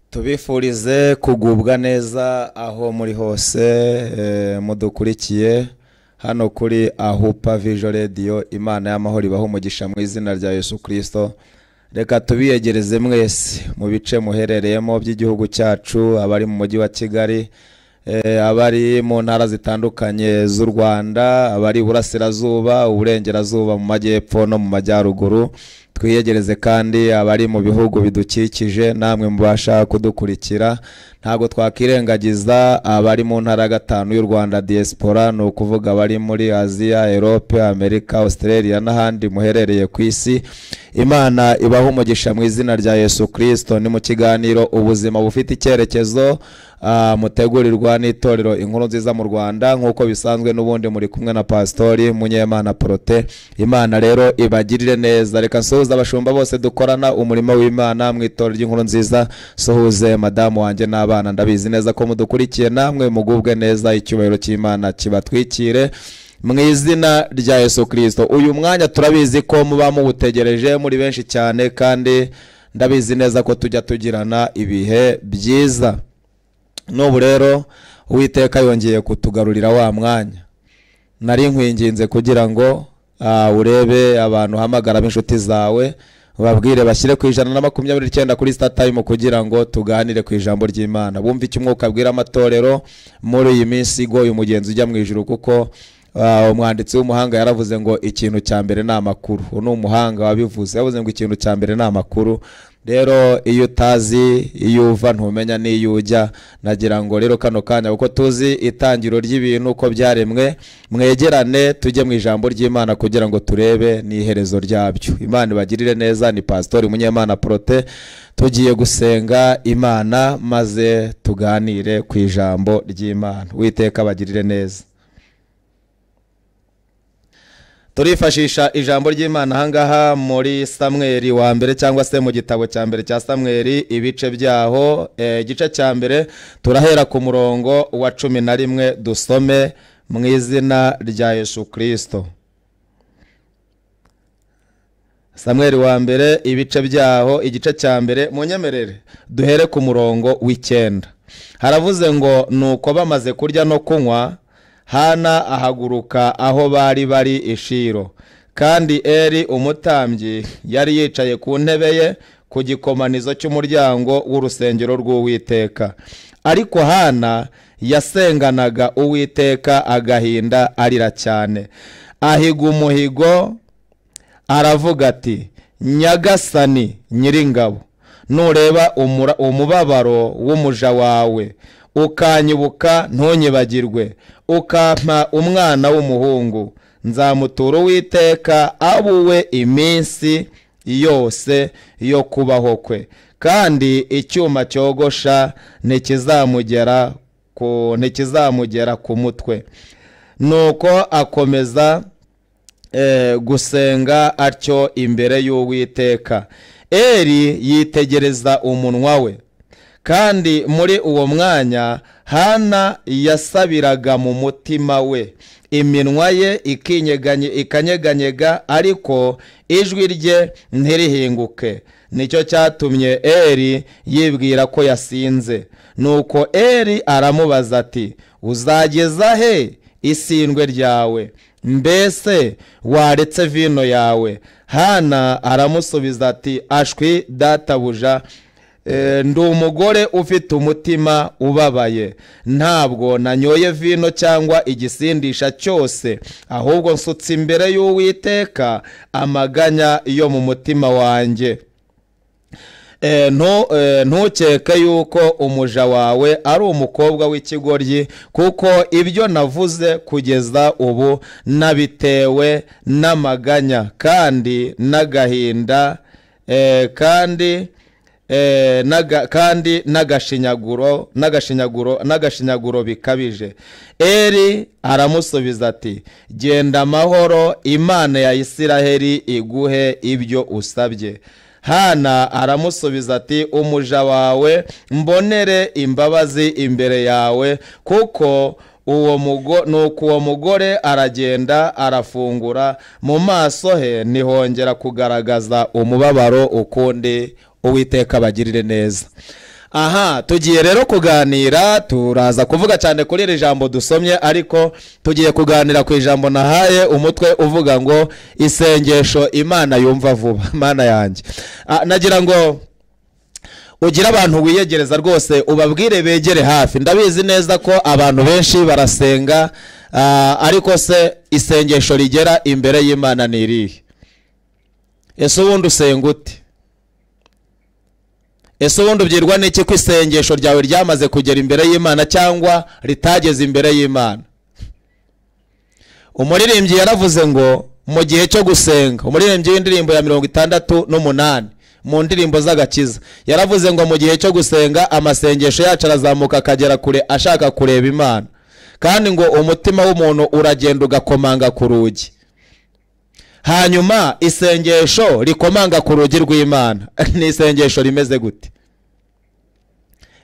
tubifurize kugubwa neza aho muri hose eh, mudukurikiye hano kuri ahupa vijo radiyo imana y'amahoro ibaho umugisha mu izina rya yesu kirisito reka tubiyegereze mwese mu bice muherereyemo by'igihugu cyacu abari mu mujyi wa kigali eh, abari mu ntara zitandukanye z'u rwanda abari iburasirazuba uburengerazuba mu majyepfo no mu majyaruguru twiyegereze kandi abari mu bihugu bidukikije namwe mubasha kudukurikira ntabwo twakirengagiza abari mu ntara ya gatanu y'u rwanda diaspora ni ukuvuga abari muri aziya erope amerika australia n'ahandi muherereye ku isi imana ibaha umugisha mu izina rya yesu kirisito ni mu kiganiro ubuzima bufite icyerekezo ah, mutegurirwa n'itorero inkuru nziza mu rwanda nk'uko bisanzwe n'ubundi muri kumwe na pasitori munyemana porote imana rero ibagirire neza reka nsuhuze abashumba bose dukorana umurimo w'imana mu itorero ry'inkuru nziza nsuhuze madamu wanjye n'abana ndabizi neza ko mudukurikiye namwe mugubwe neza icyubahiro cy'imana kibatwikire mu izina rya yesu kirisito uyu mwanya turabizi ko muba muwutegereje muri benshi cyane kandi ndabizi neza ko tujya tugirana ibihe byiza n'ubu rero uwiteka yongeye kutugarurira wa mwanya nari nkwinginze kugira ngo ah, urebe abantu uhamagaramo inshuti zawe babwire bashyire ku ijana na makumyabiri n'icyenda kuri sitatayimu kugira ngo tuganire ku ijambo ry'imana bumve icyo umwuka abwira amatorero muri iyi minsi igoye umugenzi ujya mu ijuru kuko ah, umwanditsi w'umuhanga yaravuze ngo ikintu cya mbere ni amakuru uwo ni umuhanga wabivuze yavuze ngo ikintu cya mbere ni amakuru rero iyo utazi iyo uva ntumenya n'iyo ujya nagira ngo rero kano kanya kuko tuzi itangiro ry'ibintu uko byaremwe mwegerane tujye mu ijambo ry'imana kugira ngo turebe n'iherezo ryabyo imana ibagirire neza ni pasitori munyemana porote tugiye gusenga imana maze tuganire ku ijambo ry'imana witeka bagirire neza turifashisha ijambo ry'imana ahangaha muri samweri wa mbere cyangwa se mu gitabo cya mbere cya samweri ibice byaho eh, igice cya mbere turahera ku murongo wa cumi na rimwe dusome mu izina rya yesu kirisito samweri wa mbere ibice byaho igice cya mbere munyemerere duhere ku murongo w'icyenda haravuze ngo nuko bamaze kurya no kunywa hana ahaguruka aho bari bari ishiro kandi eri umutambyi yari yicaye ku ntebe ye ku gikomanizo cy'umuryango w'urusengero rw'uwiteka ariko hana yasenganaga uwiteka agahinda arira cyane ahiga umuhigo aravuga ati nyagasani nyiringabo nureba umura- umubabaro w'umuja wawe ukanyibuka ntunyibagirwe ukampa umwana w'umuhungu nzamutura uwiteka abuwe iminsi yose yo kubaho kwe kandi icyuma cyogosha ntikizamugera ku ntikizamugera ku mutwe nuko akomeza eh, gusenga atyo imbere y'uwiteka eri yitegereza umunwa we kandi muri uwo mwanya hana yasabiraga mu mutima we iminwa ye ikinyeganye- ikanyeganyega ariko ijwi rye ntirihinguke nicyo cyatumye eri yibwira ko yasinze nuko eri aramubaza ati uzageza he isindwe ryawe mbese waretse vino yawe hana aramusubiza ati ashwi databuja Eh, ndi umugore ufite umutima ubabaye ntabwo nanyoye vino cyangwa igisindisha cyose ahubwo nsutse imbere y'uwiteka amaganya yo mu mutima wanjye Eh, ntu- eh, ntukeke yuko umuja wawe ari umukobwa w'ikigoryi kuko ibyo navuze kugeza ubu nabitewe n'amaganya kandi n'agahinda eh, kandi eh, n'aga- kandi n'agashinyaguro n'agashinyaguro n'agashinyaguro bikabije eri aramusubiza ati genda amahoro imana ya isiraheli iguhe ibyo usabye hana aramusubiza ati umuja wawe mbonere imbabazi imbere yawe kuko uwo mugo nuko uwo mugore aragenda arafungura mu maso he nihongera kugaragaza umubabaro ukundi uwiteka abagirire neza aha tugiye rero kuganira turaza kuvuga cyane kuri iri jambo dusomye ariko tugiye kuganira ku ijambo nahaye umutwe uvuga ngo isengesho imana yumva vuba imana yanjye Ah, nagira ngo ugire abantu wiyegereza rwose ubabwire begere hafi ndabizi neza ko abantu benshi barasenga ah, ariko se isengesho rigera imbere y'imana ni irihe ese ubundi usenga ute ese ubundi ubwirwa n'iki ko isengesho ryawe ryamaze kugera imbere y'imana cyangwa ritageze imbere y'imana umuririmbyi yaravuze ngo mu gihe cyo gusenga umuririmbyi w'indirimbo ya mirongo itandatu n'umunani mu ndirimbo z'agakiza yaravuze ngo mu gihe cyo gusenga amasengesho yacu arazamuka akagera kure ashaka kureba imana kandi ngo umutima w'umuntu uragenda ugakomanga ku rugi hanyuma isengesho rikomanga ku rugi rw'imana ni isengesho rimeze gute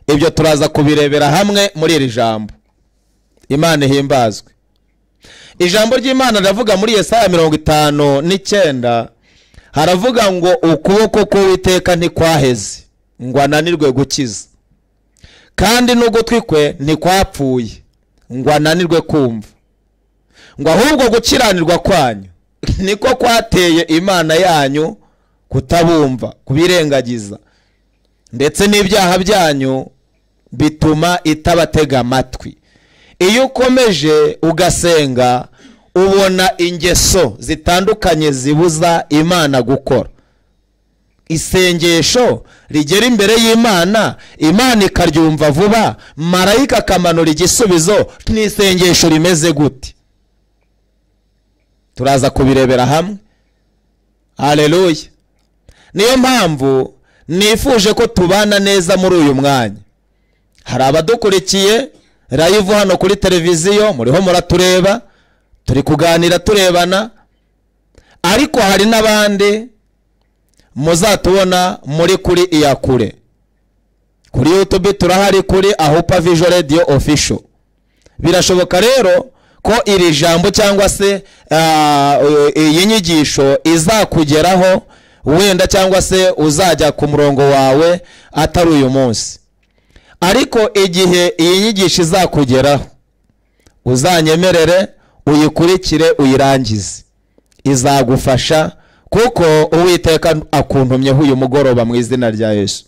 ibyo turaza kubirebera hamwe muri iri jambo imana ihimbazwe ijambo ry'imana riravuga muri yesaya mirongo itanu n'icyenda haravuga ngo ukuboko k'uwiteka ntikwaheze ngo ananirwe gukiza kandi n'ugutwi kwe ntikwapfuye ngo ananirwe kumva ngo ahubwo gukiranirwa kwanyu niko kwateye imana yanyu kutabumva kubirengagiza ndetse n'ibyaha byanyu bituma itabatega amatwi iyo ukomeje ugasenga ubona ingeso zitandukanye zibuza imana gukora isengesho rigera imbere y'imana imana ikaryumva vuba marayika akamanura igisubizo ni isengesho rimeze gute turaza kubirebera hamwe hareruya niyo mpamvu nifuje ko tubana neza muri uyu mwanya hari abadukurikiye rayivu hano kuri televiziyo muriho muratureba turi kuganira turebana ariko hari n'abandi muzatubona muri kuri iyakure kuri yutube turahari kuri ahupa vijo radiyo ofisho birashoboka rero ko iri jambo cyangwa se ah, iyi nyigisho izakugeraho wenda cyangwa se uzajya ku murongo wawe atari uyu munsi ariko igihe iyi nyigisho izakugeraho uzanyemerere uyikurikire uyirangize izagufasha kuko uwiteka akuntumyeho uyu mugoroba mu izina rya yesu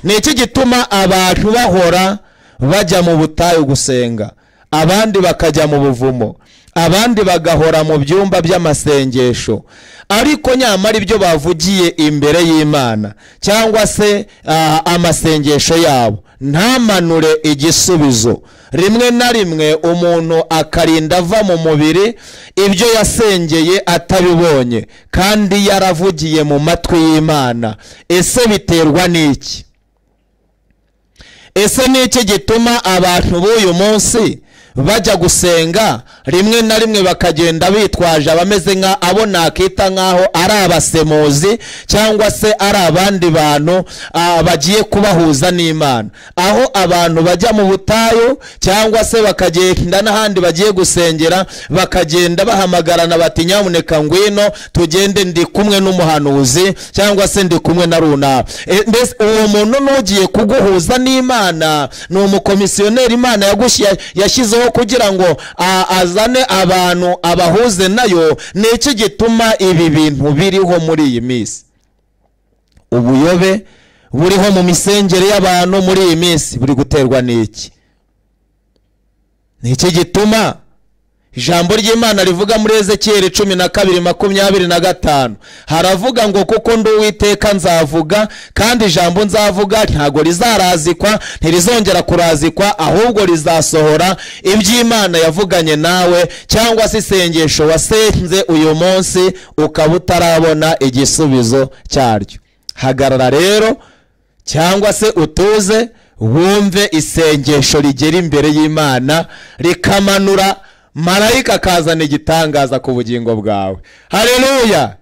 ni iki gituma abantu bahora bajya mu butayu gusenga abandi bakajya mu buvumo abandi bagahora mu byumba by'amasengesho ariko nyamara ibyo bavugiye imbere y'imana cyangwa se ah, amasengesho yabo ntamanure igisubizo rimwe na rimwe umuntu akarinda ava mu mubiri ibyo yasengeye atabibonye kandi yaravugiye mu matwi y'imana ese biterwa n'iki ese ni iki gituma abantu b'uyu munsi bajya gusenga rimwe na rimwe bakagenda bitwaje abameze nka abo nakita nk'aho ari abasemuzi cyangwa se ari abandi bantu ah, bagiye kubahuza n'imana aho abantu bajya mu butayu cyangwa se bakagenda n'ahandi bagiye gusengera bakagenda bahamagarana bati nyamuneka ngwino tugende ndi kumwe n'umuhanuzi cyangwa se ndi kumwe na runaka E, mbese uwo muntu n'ugiye kuguhuza n'imana ni umukomisiyoneri imana yagushyi- yashyizeho kugira ngo a- azane abantu abahuze nayo ni iki gituma ibi bintu biriho muri iyi minsi ubuyobe buriho mu misengere y'abantu muri iyi minsi buri guterwa n'iki ni iki gituma ijambo ry'imana rivuga muri ezekiyeli cumi na kabiri makumyabiri na gatanu haravuga ngo kuko ndi uwiteka nzavuga kandi ijambo nzavuga ntago rizarazikwa ntirizongera kurazikwa ahubwo rizasohora iby'imana yavuganye nawe cyangwa se isengesho wasenze uyu munsi ukaba utarabona igisubizo cyaryo hagarara rero cyangwa se utuze wumve isengesho rigera imbere y'imana rikamanura marayika akazana igitangaza ku bugingo bwawe hareruya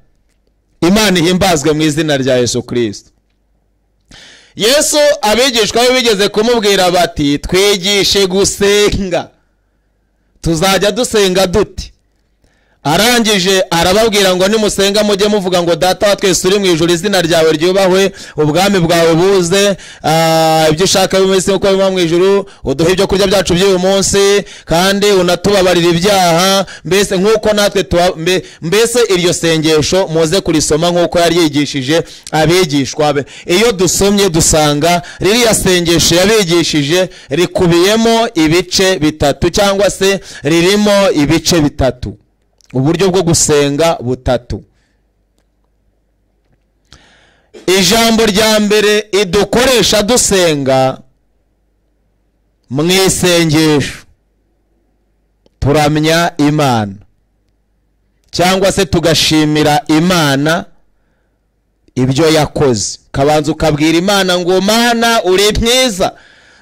imana ihimbazwe mu izina rya yesu kirisito yesu abigishwa be bigeze kumubwira bati twigishe gusenga tuzajya dusenga dute arangije arababwira ngo nimusenga mujye muvuga ngo data wa twese uri mu ijoro izina ryawe ryubahwe ubwami bwawe buze ah, ibyo ushaka bibe mu isi kuko biba mu ijoro uduhe ibyo kurya byacu by'uyu munsi kandi unatubabarira ibyaha mbese nk'uko natwe tuba- mbe- mbese iryo sengesho muze kurisoma nk'uko yari yigishije abigishwa be iyo dusomye dusanga ririya sengesho yabigishije rikubiyemo ibice bitatu cyangwa se ririmo ibice bitatu uburyo bwo gusenga butatu ijambo rya mbere idukoresha dusenga mu isengesho turamya imana cyangwa se tugashimira imana ibyo yakoze ukabanza ukabwira imana ngo mana uri mwiza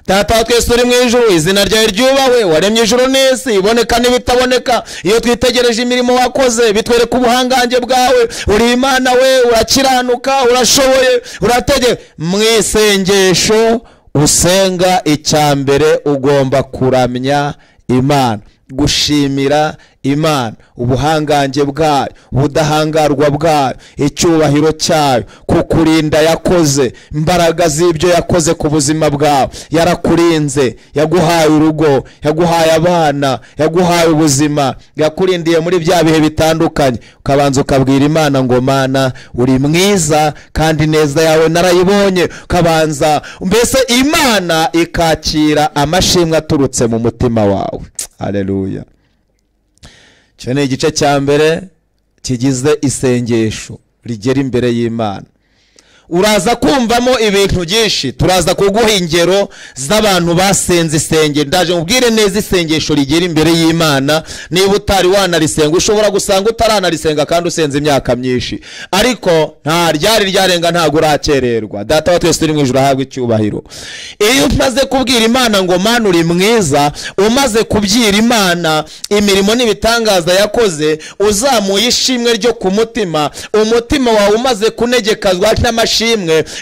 tata wa twese uri mu ijuru izina ryawe ryubahwe waremye ijuru n'isi iboneka n'ibitaboneka iyo twitegereje imirimo wakoze bitwereka ubuhangange bwawe uri imana we urakiranuka urashoboye urategeka mu isengesho usenga icya mbere ugomba kuramya imana gushimira imana ubuhangange bwayo ubudahangarwa bwayo icyubahiro cyayo kukurinda yakoze imbaraga z'ibyo yakoze ku buzima bwawe yarakurinze yaguhaye urugo yaguhaye abana yaguhaye ubuzima yakurindiye muri bya bihe bitandukanye ukabanza ukabwira imana ngo mana uri mwiza kandi neza yawe narayibonye ukabanza mbese imana ikakira amashimwe aturutse mu mutima wawe aleluya icyo ni igice cya mbere kigize isengesho rigera imbere y'imana uraza kumvamo ibintu byinshi turaza kuguha ingero z'abantu basenze isengero ndaje mubwire neza isengesho rigera imbere y'imana niba utari wanarisenga ushobora gusanga utaranarisenga kandi usenze imyaka myinshi ariko nta ryari ryarenga ntabwo urakererwa data wa twese turi mu ijoro ahabwa icyubahiro iyo umaze kubwira imana ngo mana uri mwiza umaze kubyira imana imirimo n'ibitangaza yakoze uzamuye ishimwe ryo ku mutima umutima wawe umaze kunegekazwa n'amashimwe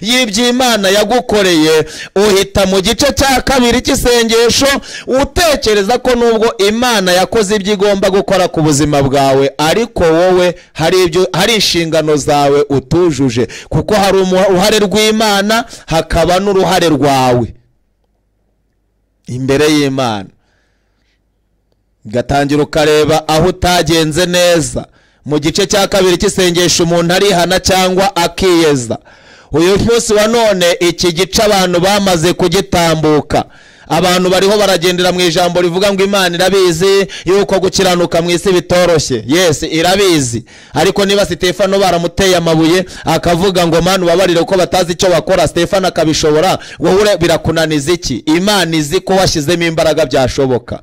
y'ibyo imana yagukoreye uhita mu gice cya kabiri cy'isengesho utekereza ko nubwo imana yakoze ibyo igomba gukora ku buzima bwawe ariko wowe hari ibyo hari inshingano zawe utujuje kuko hari umu- uruhare rw'imana hakaba n'uruhare rwawe imbere y'imana ugatangira ukareba aho utagenze neza mu gice cya kabiri cy'isengesho umuntu arihana cyangwa akiyeza uyu munsi wa none iki gice abantu bamaze kugitambuka abantu bariho baragendera mu ijambo rivuga ngo imana irabizi yuko gukiranuka mu isi bitoroshye yes irabizi ariko niba sitefano baramuteye amabuye akavuga ngo mana ubabarire kuko batazi icyo bakora sitefano akabishobora wowe ure- birakunaniza iki imana izi ko washyizemo imbaraga byashoboka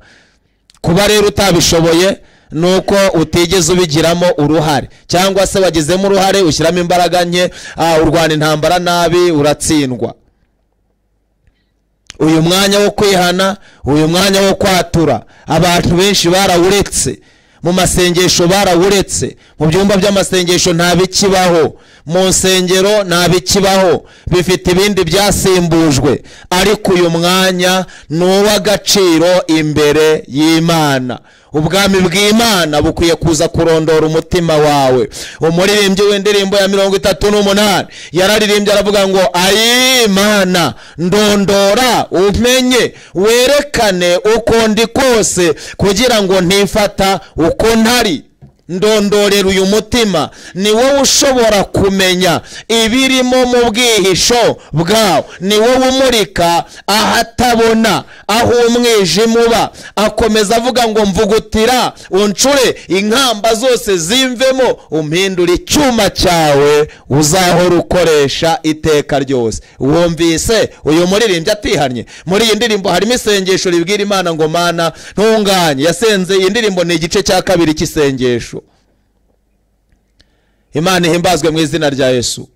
kuba rero utabishoboye ni uko utigeze ubigiramo uruhare cyangwa se wagizemo uruhare ushyiramo imbaraga nke ah, urwana intambara nabi uratsindwa uyu mwanya wo kwihana uyu mwanya wo kwatura abantu benshi barawuretse mu masengesho barawuretse mu byumba by'amasengesho nta bikibaho mu nsengero nta bikibaho bifite ibindi byasimbujwe ariko uyu mwanya ni uw'agaciro imbere y'imana ubwami bw'imana bukwiye kuza kurondora umutima wawe umuririmbyi w'indirimbo ya mirongo itatu n'umunani yararirimbye aravuga ngo ayimana ndondora umenye werekane uko ndi kose kugira ngo ntifata uko ntari ndondorera uyu mutima ni wowe ushobora kumenya ibirimo mu bwihisho bwawo ni wowe umurika ahatabona aho umwijima uba akomeza avuga ngo mvugutira uncure inkamba zose zimvemo umpindura icyuma cyawe uzahora ukoresha iteka ryose wumvise uyu muririmbyi atihannye muri iyi ndirimbo harimo isengesho ribwira imana ngo mana ntunganye yasenze iyi ndirimbo ni igice cya kabiri cy'isengesho imana ihimbazwe mu izina rya yesu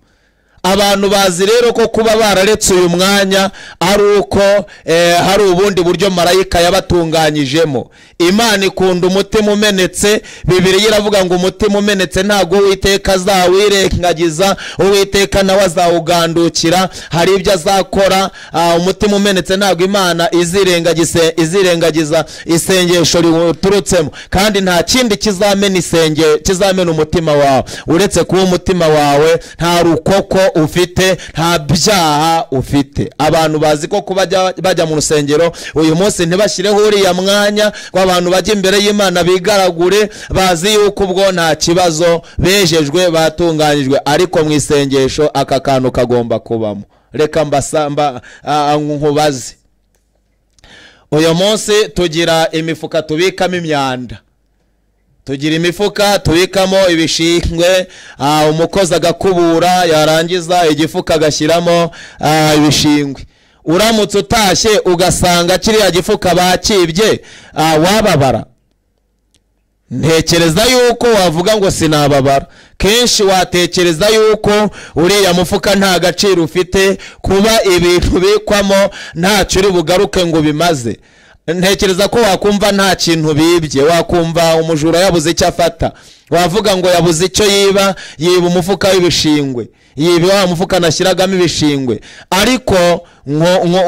abantu bazi rero ko kuba bararetse uyu mwanya ari uko eh, hari ubundi buryo marayika yabatunganyijemo imana ikunda umutima umenetse bibiriya iravuga ngo umutima umenetse ntabwo uwiteka azawirengagiza uwiteka nawe azawugandukira hari ibyo azakora ah, umutima umenetse ntabwo imana izirengagise- izirengagiza isengesho riwuturutsemo kandi nta kindi kizamena isenge kizamena umutima wawe uretse kuba umutima wawe nta rukoko ufite nta byaha ufite abantu bazi ko kuba bajya- bajya mu rusengero uyu munsi ntibashyireho uriya mwanya ngo abantu bajye imbere y'imana bigaragure bazi yuko ubwo nta kibazo bejejwe batunganyijwe ariko mu isengesho aka kantu kagomba kubamo reka mbasa- mba- ah, ah, nkubaze uyu munsi tugira imifuka tubikamo imyanda tugira imifuka tubikamo ibishingwe ah, umukozi agakubura yarangiza igifuka agashyiramo ah, ibishingwe uramutse utashye ugasanga kiriya gifuka bakibye ah, wababara ntekereza yuko wavuga ngo sinababara kenshi watekereza yuko uriya mufuka nta gaciro ufite kuba ibintu ubikwamo ntacyo uri bugaruke ngo bimaze ntekereza ko wakumva nta kintu bibye wakumva umujura yabuze icyo afata wavuga ngo yabuze icyo yiba yiba umufuka w'ibishingwe yiba wa mufuka anashyiragamo ibishingwe ariko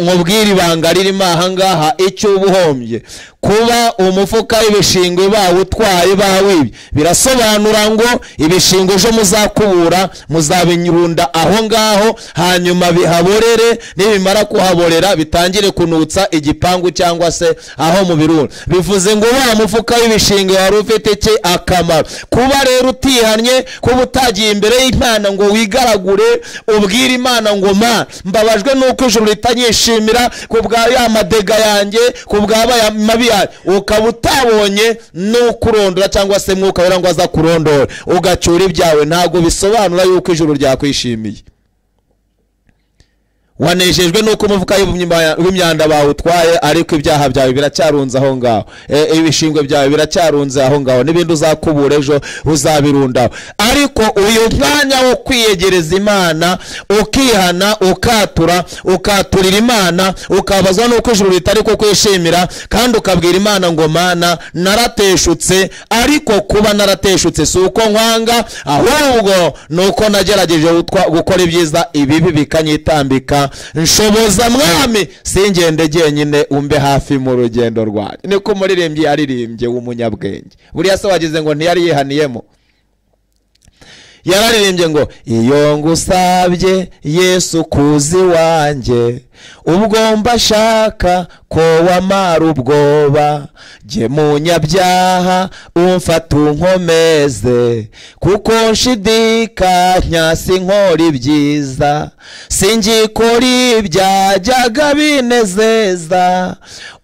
nkubwira ibanga ririmo ahangaha icyo uba uhombye kuba umufuka w'ibishingwe bawutwaye bawibye birasobanura ngo ibishingwe ejo muzakubura muzabirunda aho ngaho hanyuma bihaborere nibimara kuhaborera bitangire kunutsa igipangu cyangwa se aho mu birundu bivuze ngo wa mufuka w'ibishingwe wari ufite iki akamaro kuba rero utihannye kuba utagiye imbere y'imana ngo wigaragure ubwire imana ngo ma mbabajwe nuko ijuru ritanyishimira ku bwa ya madega yanjye ku bwa ya mabi yanjye ukaba utabonye n'ukurondora cyangwa se mwuka wera ngo aza kurondora ugacyura ibyawe ntabwo bisobanura yuko ijuru ryakwishimiye wanejejwe nuko umufuka w'imyima- w'imyanda bawutwaye ariko ibyaha byawe biracyarunze aho ngaho E, ibishingwe byawe biracyarunze aho ngaho n'ibindi uzakubura ejo uzabirundaho ariko uyu mwanya wo kwiyegereza imana ukihana ukatura ukaturira imana ukabazwa nuko ijuru ritari kukwishimira kandi ukabwira imana ngo mana narateshutse ariko kuba narateshutse si uko nkwanga ahubwo ni uko nagerageje gutwa- gukora ibyiza ibibi bikanyitambika nshoboza mwami singende jyenyine umbe hafi mu rugendo rwanjye niko umuririmbyi yaririmbye w'umunyabwenge buriya se wagize ngo ntiyari yihaniyemo yararirimbye ngo iyo ngusabye yesu kuzi wanjye ubwo mbashaka ko wamara ubwoba jye munyabyaha umfata unkomeze kuko nshidikanya sinkora ibyiza singikora ibyajyaga binezeza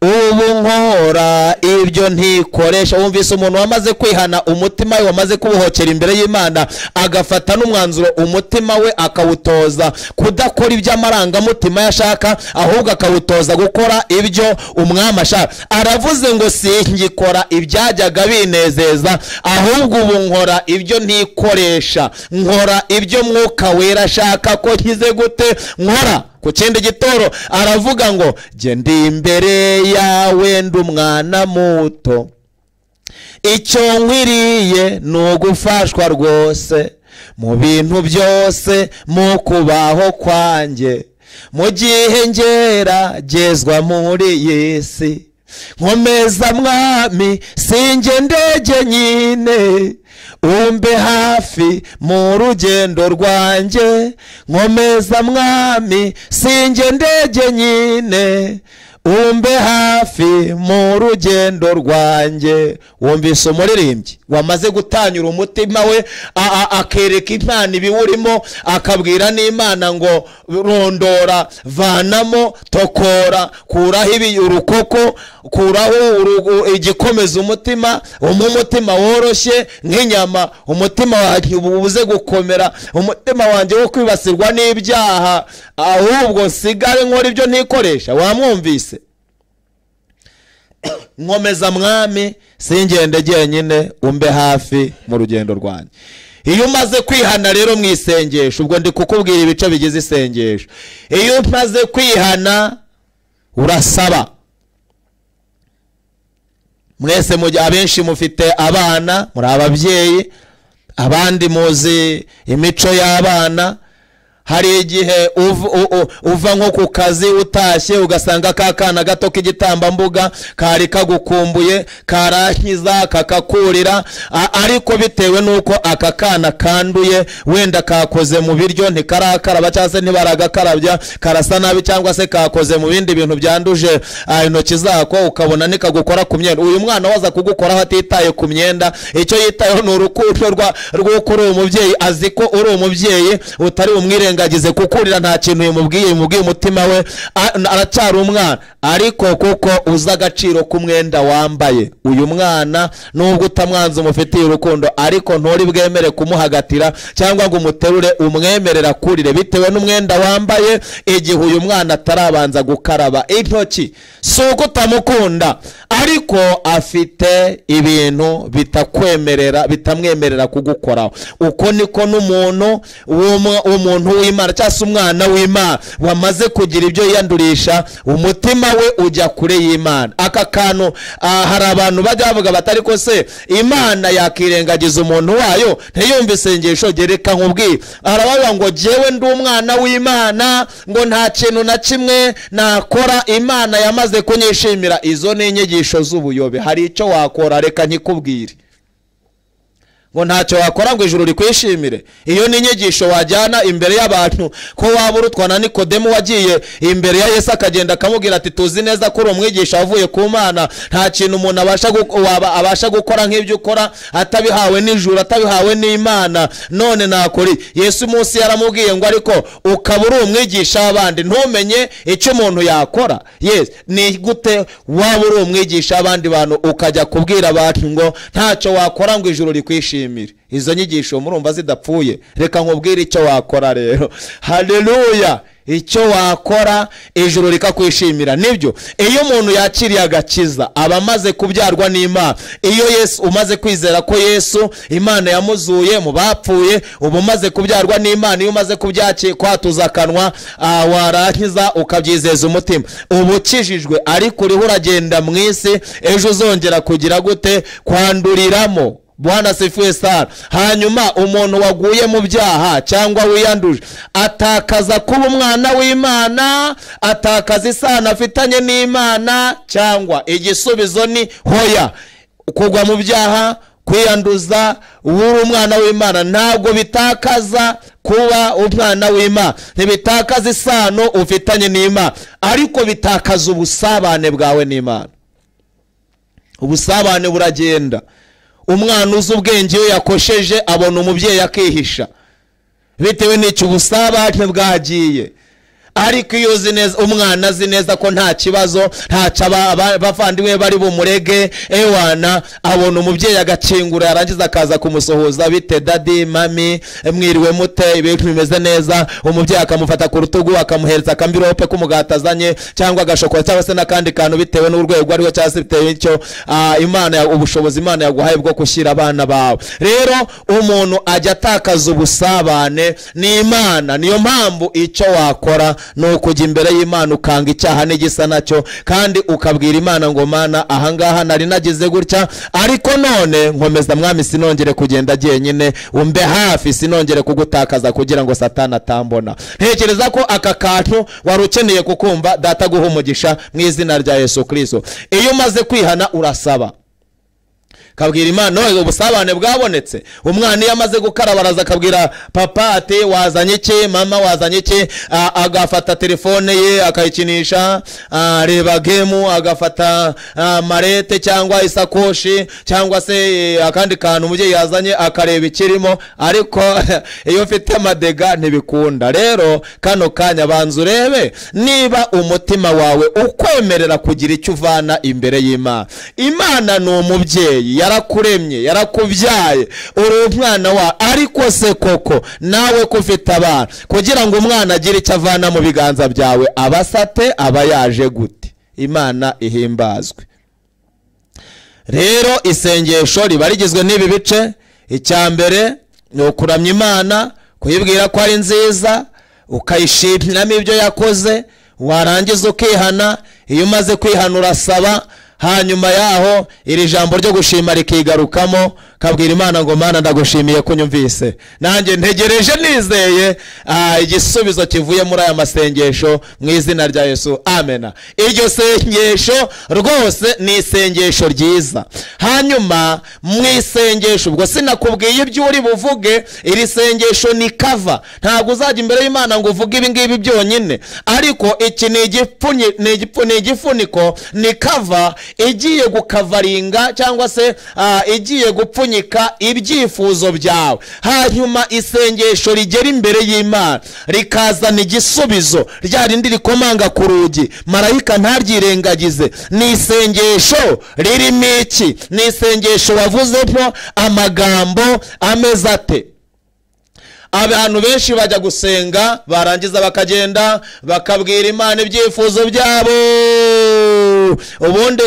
ubu nkora ibyo ntikoresha wumvise umuntu wamaze kwihana umutima we wamaze kubuhokera imbere y'imana agafata n'umwanzuro umutima we akawutoza kudakora ibyo amarangamutima ye ashaka ahubwo akawutoza gukora ibyo umwami ashaka aravuze ngo singikora ibyajyaga binezeza ahubwo ubu nkora ibyo ntikoresha nkora ibyo mwuka wera ashaka ko nkize gute nkora ku kindi gitoro aravuga ngo jye ndi imbere yawe ndi umwana muto icyo nkwiriye ni ugufashwa rwose mu bintu byose mu kubaho kwanjye mu gihe ngera gezwa muri iyi si nkomeza mwami singe ndege nyine umbe hafi mu rugendo rwanjye nkomeza mwami singe ndege nyine umbe hafi mu rugendo rwanjye wumvise umuririmbyi wamaze gutanyura umutima we a- a- akereka impano ibiwurimo akabwira n'imana ngo rondora vanamo tokora kuraho ibi urukoko kuraho urugu- igikomeza umutima umpe umutima woroshye nk'inyama umutima wanjye ubuze gukomera umutima wanjye wo kwibasirwa n'ibyaha ahubwo nsigare nkora ibyo ntikoresha wamwumvise nkomeza mwami singende jyenyine umbe hafi mu rugendo rwanjye iyo umaze kwihana rero mu isengesho ubwo ndi kukubwira ibice bigize isengesho iyo umaze kwihana urasaba mwese mu- abenshi mufite abana muri ababyeyi abandi muzi imico y'abana hari igihe uv- u- u- uva nko ku kazi utashye ugasanga ka kana gato k'igitambambuga kari kagukumbuye karankiza kakakurira a- ariko bitewe n'uko aka kana kanduye wenda kakoze mu biryo ntikarakaraba cyangwa se ntibaragakarabya karasa nabi cyangwa se kakoze mu bindi bintu byanduje ah, intoki zako ukabona nikagukora ku myenda uyu mwana waza kugukoraho atitaye ku myenda icyo yitayeho ni urukundo rwa- rw'uko uri umubyeyi azi ko uri umubyeyi utari umwirengagize kuko urira nta kintu yimubwiye yimubwiye umutima we a- aracyari umwana ariko kuko uzi agaciro k'umwenda wambaye uyu mwana nubwo utamwanze umufitiye urukundo ariko nturi bwemere kumuhagatira cyangwa ngo umuterure umwemerera kurire bitewe n'umwenda wambaye igihe uyu mwana atarabanza gukaraba intoki si uko utamukunda ariko afite ibintu bitakwemerera bitamwemerera kugukoraho uko niko n'umuntu w'umwa- w'umuntu w'imana cyangwa se umwana w'imana wamaze kugira ibyo yiyandurisha umutima we ujya kure y'imana aka kantu ah, hari abantu bajya bavuga bati ariko se imana yakirengagiza umuntu wayo ntiyumve isengesho gereka nkubwiye arabavuga ngo jyewe ndi umwana w'imana ngo nta kintu na kimwe nakora imana yamaze kunyishimira izo ni inyigisho z'ubuyobe hari icyo wakora reka nkikubwire ngo ntacyo wakora ngo ijuru rikwishimire iyo ni inyigisho wajyana imbere y'abantu ko waba urutwa na nikodemu wagiye imbere ya yesu akagenda akamubwira ati tuzi neza ko uri umwigisha wavuye ku mana nta kintu umuntu abasha gu- waba- abasha gukora nk'ibyo ukora atabihawe n'ijuru atabihawe n'imana none nakuri yesu munsi yaramubwiye ngo ariko ukaba uri umwigisha w'abandi ntumenye icyo umuntu yakora yes ni gute waba uri umwigisha w'abandi bantu ukajya kubwira abantu ngo ntacyo wakora ngo ijuru rikwishimire izo nyigisho murumva zidapfuye reka nkubwire icyo wakora rero haleluya icyo wakora ijuru rikakwishimira nibyo iyo umuntu yakiriye agakiza aba amaze kubyarwa n'imana iyo yesu umaze kwizera ko yesu imana yamuzuye mu bapfuye uba umaze kubyarwa n'imana iyo umaze kubyaki kwatuza akanwa ah, warangiza ukabyizeza umutima uba ukijijwe ariko uriho uragenda mu isi ejo uzongera kugira gute kwanduriramo bwana sifuwe sara hanyuma umuntu waguye mu byaha cyangwa wiyanduje atakaza kuba umwana w'imana atakaza isano afitanye n'imana cyangwa igisubizo ni hoya kugwa mu byaha kwiyanduza uri umwana w'imana ntabwo bitakaza kuba umwana w'imana ntibitakaza isano ufitanye n'imana ariko bitakaza ubusabane bwawe n'imana ubusabane buragenda umwana uzi ubwenge iyo yakosheje abona umubyeyi akihisha bitewe n'icyo ubusabane bwagiye ariko iyo uzi neza umwana azi neza ko nta kibazo ntacyo aba- aba- abavandimwe bari bumurege ewana abona umubyeyi agakingura yarangiza akaza kumusuhuza bite dadi mami mwiriwe mute ibintu bimeze neza umubyeyi akamufata ku rutugu akamuhereza akamvirope k'umugati azanye cyangwa agashokora cyangwa se n'akandi kantu bitewe n'urwego ariho cyangwa se bitewe n'icyo ah, imana ya- ubushobozi imana yaguhaye bwo gushyira abana bawe rero umuntu ajya atakaza ubusabane n'imana niyo mpamvu icyo wakora ni ukujya imbere y'imana ukanga icyaha n'igisa nacyo kandi ukabwira imana ngo mana ahangaha nari nagize gutya ariko none nkomeza mwami sinongere kugenda jyenyine umbe hafi sinongere kugutakaza kugira ngo satani atambona ntekereza ko aka kantu wari ukeneye kukumva data guha umugisha mu izina rya yesu kirisito iyo umaze kwihana urasaba kabwira imana "Oya, ubusabane bwabonetse umwana iyo amaze gukaraba araza akabwira papa ati wazanye iki mama wazanye iki A- agafata telefone ye akayikinisha a, reba gemu agafata a, marete cyangwa isakoshi cyangwa se e, akandi kantu umubyeyi yazanye akareba ikirimo ariko iyo ufite amadega ntibikunda rero kano kanya banza urebe niba umutima wawe ukwemerera kugira icyo uvana imbere y'imana imana ni umubyeyi yarakuremye yarakubyaye uri umwana wawe ariko se koko nawe ko ufite abana kugira ngo umwana agire icyo avana mu biganza byawe abasate aba yaje gute imana ihimbazwe rero isengesho riba rigizwe n'ibi bice icya mbere ni ukuramya imana kuyibwira ko ari nziza ukayishimiramo ibyo yakoze warangiza ukihana iyo umaze kwihana urasaba hanyuma yaho iri jambo ryo gushima rikigarukamo kabwira imana ngo mana ndagushimiye ko unyumvise nanjye ntegereje nizeye ah, igisubizo kivuye muri aya masengesho mu izina rya yesu amena iryo sengesho rwose ni isengesho ryiza hanyuma mu isengesho ubwo sinakubwiye ibyo uri buvuge iri sengesho ni kava ntabwo uzajya imbere y'imana ngo uvuge ibi ngibi byonyine ariko iki ni igipfunyi- ni igipfu- ni igifuniko ni kava igiye gukavaringa cyangwa se ah, igiye gupfunyika ibyifuzo byawe hanyuma isengesho rigera imbere y'imana rikazana igisubizo rya rindi rikomanga ku rugi marayika ntaryirengagize ni isengesho ririmo iki ni isengesho wavuzemo amagambo ameze ate abantu benshi bajya gusenga barangiza bakagenda bakabwira imana ibyifuzo byabo ubundi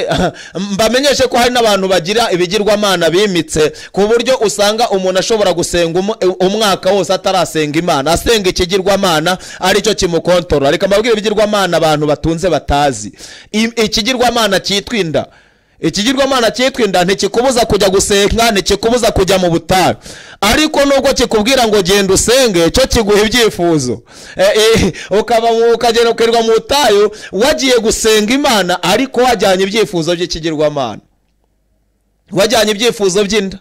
mbamenyeshe ko hari n'abantu bagira ibigirwamana bimitse ku buryo usanga umuntu ashobora gusenga umu- umwaka wose atarasenga imana asenga ikigirwamana aricyo kimukontorora reka mbabwire ibigirwamana abantu batunze batazi I- ikigirwamana cyitwa inda ikigirwamana cyitwa inda ntikikubuza kujya gusenga ntikikubuza kujya mu butayu ariko nubwo kikubwira ngo genda usenge cyo kiguha ibyifuzo E, e, ukaba mu- ukagenda ukirirwa mu butayu wagiye gusenga imana ariko wajyanye ibyifuzo by'ikigirwamana wajyanye ibyifuzo by'inda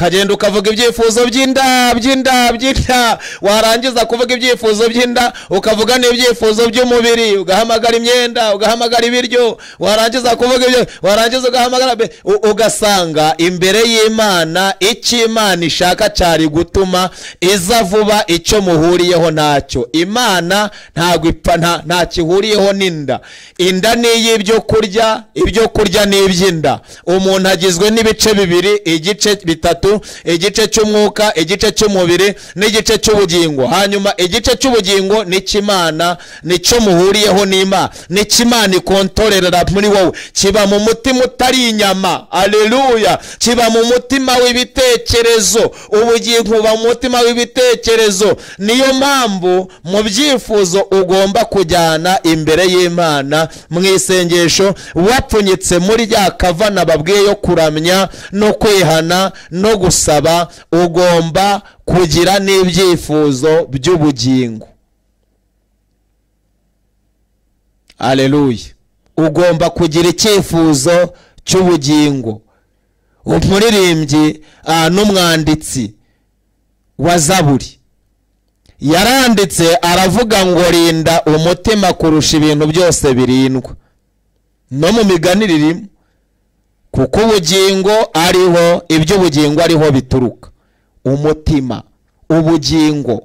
ukagenda ukavuga ibyifuzo by'inda by'inda by'inda warangiza kuvuga ibyifuzo by'inda ukavuga n'ibyifuzo by'umubiri ugahamagara imyenda ugahamagara ibiryo warangiza kuvuga ibyo warangiza ugahamagara be- u- ugasanga imbere y'imana icyo imana ishaka cyari gutuma iza vuba icyo muhuriyeho ntacyo imana ntabwo ipfa nta- nta kihuriyeho n'inda inda ni iy'ibyo kurya ibyo kurya ni iby'inda umuntu agizwe n'ibice bibiri igice bitatu igice cy'umwuka igice cy'umubiri n'igice cy'ubugingo hanyuma igice cy'ubugingo n'icy'imana nicyo muhuriyeho n'imana n'icy'imana ikontorera muri wowe kiba mu mutima utari inyama aleluya kiba mu mutima w'ibitekerezo ubugingo buba mu mutima w'ibitekerezo niyo mpamvu mu byifuzo ugomba kujyana imbere y'imana mu isengesho wapfunyitse muri rya kavana babwiye yo kuramya no kwihana no gusaba ugomba kugira n'ibyifuzo by'ubugingo aleluya ugomba kugira icyifuzo cy'ubugingo umuririmbyi ah, n'umwanditsi wa zaburi yaranditse aravuga ngo rinda umutima kurusha ibintu byose birindwa no mu migani ririmo kuko ubugingo ariho iby'ubugingo ariho bituruka umutima ubugingo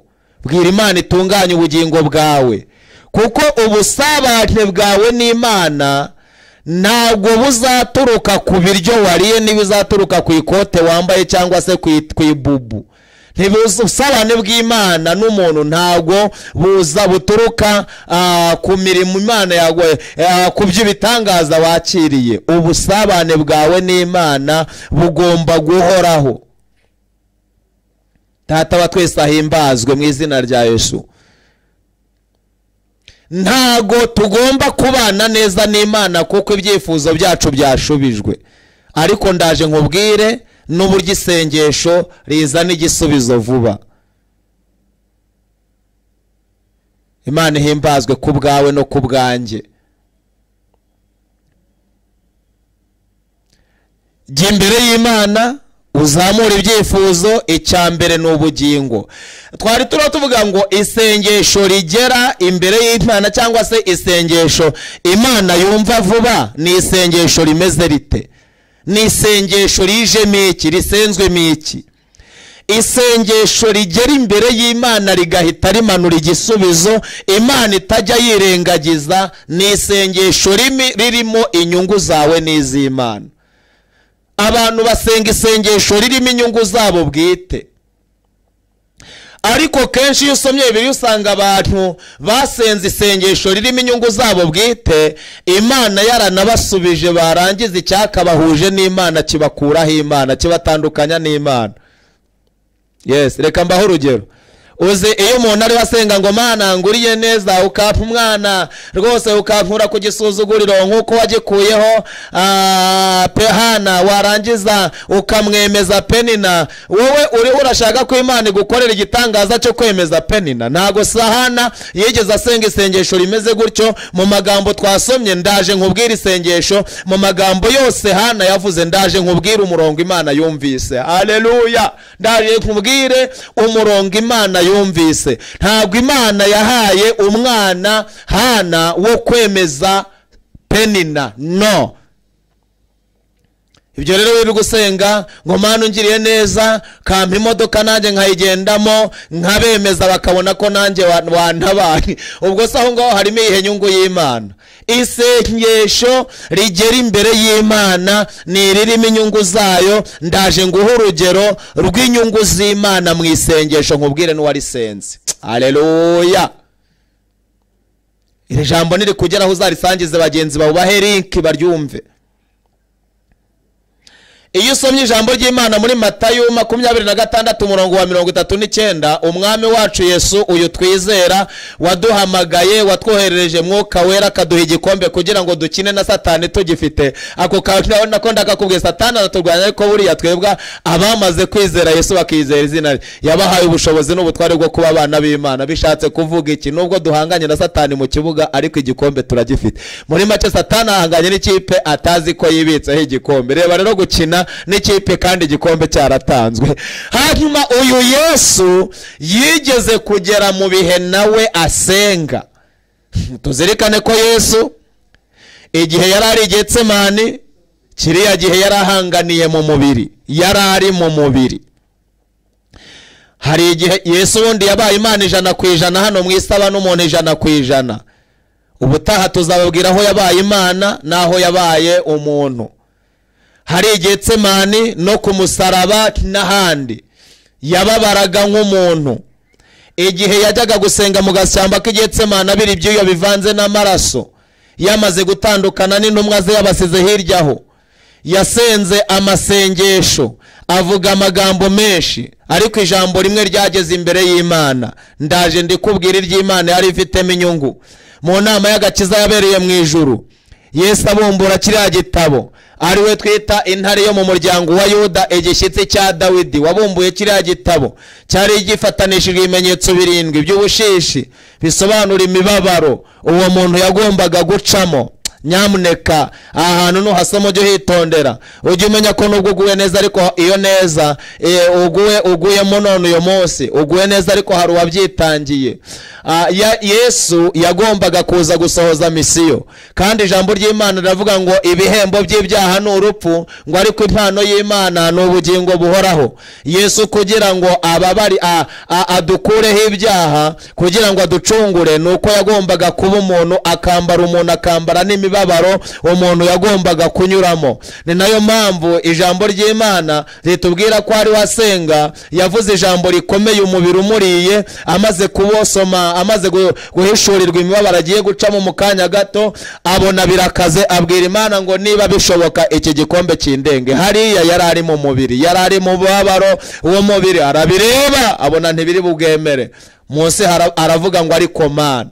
bwira imana itunganye ubugingo bwawe kuko ubusabane bwawe n'imana ntabwo buzaturuka ku biryo wariye ntibizaturuka ku ikote wambaye cyangwa se ku i- ku ibubu ntibusabane bw'imana n'umuntu ntabwo buza buturuka ah, ku mirimo imana yawe ah, ku by'ibitangaza wakiriye ubusabane bwawe n'imana bugomba guhoraho data wa twese ahimbazwe mu izina rya yesu ntago tugomba kubana neza n'imana kuko ibyifuzo byacu byashubijwe ariko ndaje nkubwire n'uburyo isengesho rizana igisubizo vuba imana ihimbazwe ku bwawe no ku bwanjye jya imbere y'imana uzamura ibyifuzo icya mbere ni ubugingo twari turiho tuvuga ngo isengesho rigera imbere y'imana cyangwa se isengesho imana yumva vuba ni isengesho rimeze rite ni isengesho rijemo iki risenzwemo iki isengesho rigera imbere y'imana rigahita rimanura igisubizo imana itajya yirengagiza ni isengesho rimi- ririmo inyungu zawe n'iz'imana abantu basenga isengesho ririmo inyungu zabo bwite ariko kenshi iyo usomye bibiliya usanga abantu basenze isengesho ririmo inyungu zabo bwite imana yaranabasubije barangiza icyakabahuje n'imana kibakuraho imana kibatandukanya n'imana yes reka mbaho urugero uzi iyo umuntu ariho asenga ngo mana nguriye neza ukapfa umwana rwose ukampura ku gisuzuguriro nk'uko wagikuyeho ah, pehana warangiza ukamwemeza penina wowe uriho urashaka ko imana igukorera igitangaza cyo kwemeza penina ntabwo sahana yigeze asenga isengesho rimeze gutyo mu magambo twasomye ndaje nkubwira isengesho mu magambo yose hana yavuze ndaje nkubwire umurongo imana yumvise aleluya ndaje nkubwire umurongo imana yumvise ntabwo imana yahaye umwana hana wo kwemeza penina no ibyo rero wiri gusenga ngo mana ungiriye neza kampa imodoka nanjye nkayigendamo nkabemeza bakabona ko nanjye wa- wantabaye ubwo se aho ngaho harimo iyihe nyungu y'imana isengesho rigera imbere y'imana ni iririmo inyungu zayo ndaje nguha urugero rw'inyungu z'imana mu isengesho nkubwire n'uwarisenze aleluya iri jambo niri kugeraho uzarisangize bagenzi bawe ubahe linki baryumve iyo usomye ijambo ry'imana muri matayo makumyabiri na gatandatu umurongo wa mirongo itatu n'icyenda umwami wacu yesu uyu twizera waduhamagaye watwoherereje mwuka wera akaduha igikombe kugira ngo dukine na satani tugifite ako kantu nako ndakakubwiye satani araturwanya ariko buriya twebwa abamaze kwizera yesu bakizera izina rye yabahaye ubushobozi n'ubutware bwo kuba abana b'imana bishatse kuvuga iki nubwo duhanganye na satani mu kibuga ariko igikombe turagifite muri make satani ahanganye n'ikipe atazi ko yibitseho igikombe reba rero gukina n'ikipe kandi igikombe cyaratanzwe hanyuma uyu yesu yigeze kugera mu bihe nawe asenga tuzirikane ko yesu igihe yari ari getsemani kiriya gihe yari ahanganiye mu mubiri yari ari mu mubiri hari igihe yesu ubundi yabaye imana ijana ku ijana hano mu isi aba n'umuntu ijana ku ijana ubutaha tuzababwira aho yabaye imana n'aho yabaye umuntu hari igetsemani no ku musaraba n'ahandi yababaraga nk'umuntu igihe yajyaga gusenga mu gashyamba k'igetsemani abira ibyuya bivanze n'amaraso yamaze gutandukana n'intumwa ze yabasize hirya aho yasenze amasengesho avuga amagambo menshi ariko ijambo rimwe ryageze imbere y'imana ndaje ndikubwira iry'imana yari ifitemo inyungu mu nama y'agakiza yabereye mu ijuru yesu abumbura kiriya gitabo ariwe twita intare yo mu muryango wa yuda igishyitsi cya dawidi wabumbuye kiriya gitabo cyari gifatanishijwe ibimenyetso birindwi by'ubushishi bisobanura imibabaro uwo muntu yagombaga gucamo nyamuneka aha hantu nuhasoma ujye uhitondera ujye umenya ko nubwo uguwe neza ariko iyo neza eh, uguwe uguyemo none uyu munsi uguwe neza ariko hari uwabyitangiye Ah, ya- yesu yagombaga kuza gusohoza misiyo kandi ijambo ry'imana riravuga ngo ibihembo by'ibyaha ni urupfu ngo ariko impano y'imana ni ubugingo buhoraho yesu kugira ngo ababari a- a- adukureho ibyaha kugira ngo aducungure ni uko yagombaga kuba umuntu akambara umuntu akambara n'imibabaro umuntu yagombaga kunyuramo ni nayo mpamvu ijambo ry'imana ritubwira ko ari wasenga yavuze ijambo rikomeye umubiri umuriye amaze kubosoma amaze gu- guhishurirwa imibabaro agiye gucamo mu kanya gato abona birakaze abwira imana ngo niba bishoboka iki gikombe kindenge hariya yari ari mu mubiri yari ari mu mubabaro uwo mubiri arabireba abona ntibiri bubwemere munsi hara- aravuga ngo ariko mana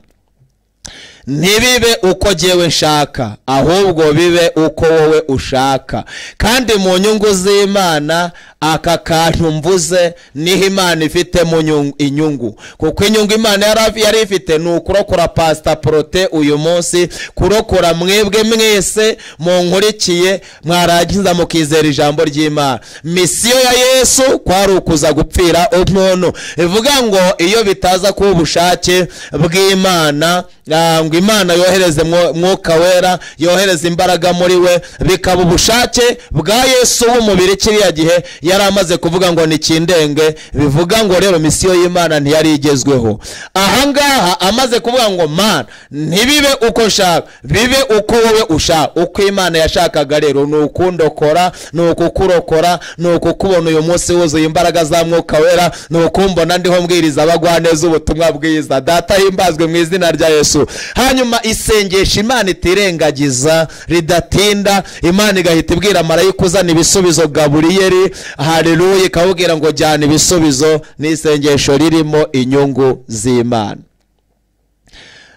ntibibe uko jyewe nshaka ahubwo bibe uko wowe ushaka kandi mu nyungu z'imana aka kantu mvuze niho imana ifitemo nyung- inyungu kuko inyungu imana yari af- yari ifite ni ukurokora pasita porote uyu munsi kurokora mwebwe mwese munkurikiye mwarangiza mukizera ijambo ry'imana misiyo ya yesu kwari ukuza gupfira umuntu ivuga ngo iyo bitaza kuba ubushake bw'imana ah, ngo imana yohereze mwo- mwuka wera yohereze imbaraga muri we bikaba ubushake bwa yesu w'umubiri kiriya gihe yari amaze kuvuga ngo nikindenge bivuga ngo rero misiyo y'imana ntiyari igezweho ahangaha amaze kuvuga ngo mana ntibibe uko nshaka bibe uko wowe ushaka uko imana yashakaga rero ni ukundokora ni ukukurokora ni ukukubona uyu munsi wuzuye imbaraga za mwuka wera ni ukumbona ndiho mbwiriza abagwaneza ubutumwa bwiza data himbazwe mu izina rya yesu hanyuma isengesha imana itirengagiza ridatinda imana igahita ibwira marayika uzana ibisubizo gaburiyeri haleluya ikawubwira ngo jyana ibisubizo n'isengesho ririmo inyungu z'imana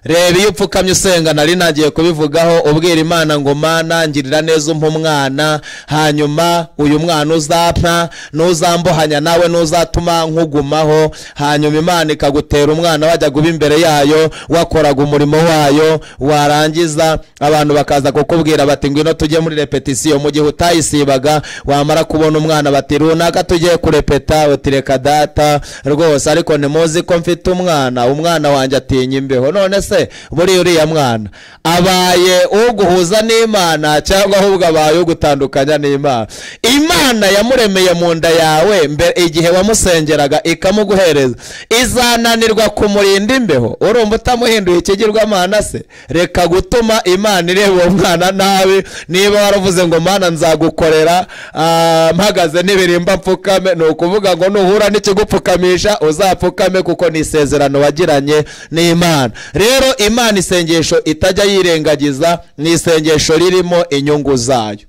reba iyo upfukamye usenga nari nagiye kubivugaho ubwira imana ngo mana ngirira neza umpa umwana hanyuma uyu mwana uzapfa ntuzambohanya nawe ntuzatuma nkugumaho hanyuma imana ikagutera umwana wajya guba imbere yayo wakoraga umurimo wayo warangiza abantu bakaza kukubwira bati ngwino tujye muri repetisiyo mu gihe utayisibaga wamara kubona umwana bati runaka tugiye kurepeta utireka data rwose ariko ntimuzi ko mfite umwana umwana wanjye atinya imbeho none se se buriya uriya mwana abaye uguhuza n'imana cyangwa ahubwo abaye ugutandukanya n'imana imana yamuremeye mu nda yawe mbere igihe wamusengeraga ikamuguhereza izananirwa kumurinda imbeho urumva utamuhinduye ikigirwamana se reka gutuma imana ireba uwo mwana nabi niba waravuze ngo mana nzagukorera ah, mpagaze n'ibirimba mfukame ni ukuvuga ngo nuhura n'ikigupfukamisha uzapfukame kuko ni isezerano wagiranye n'imana rero imana isengesho itajya yirengagiza ni isengesho ririmo inyungu zayo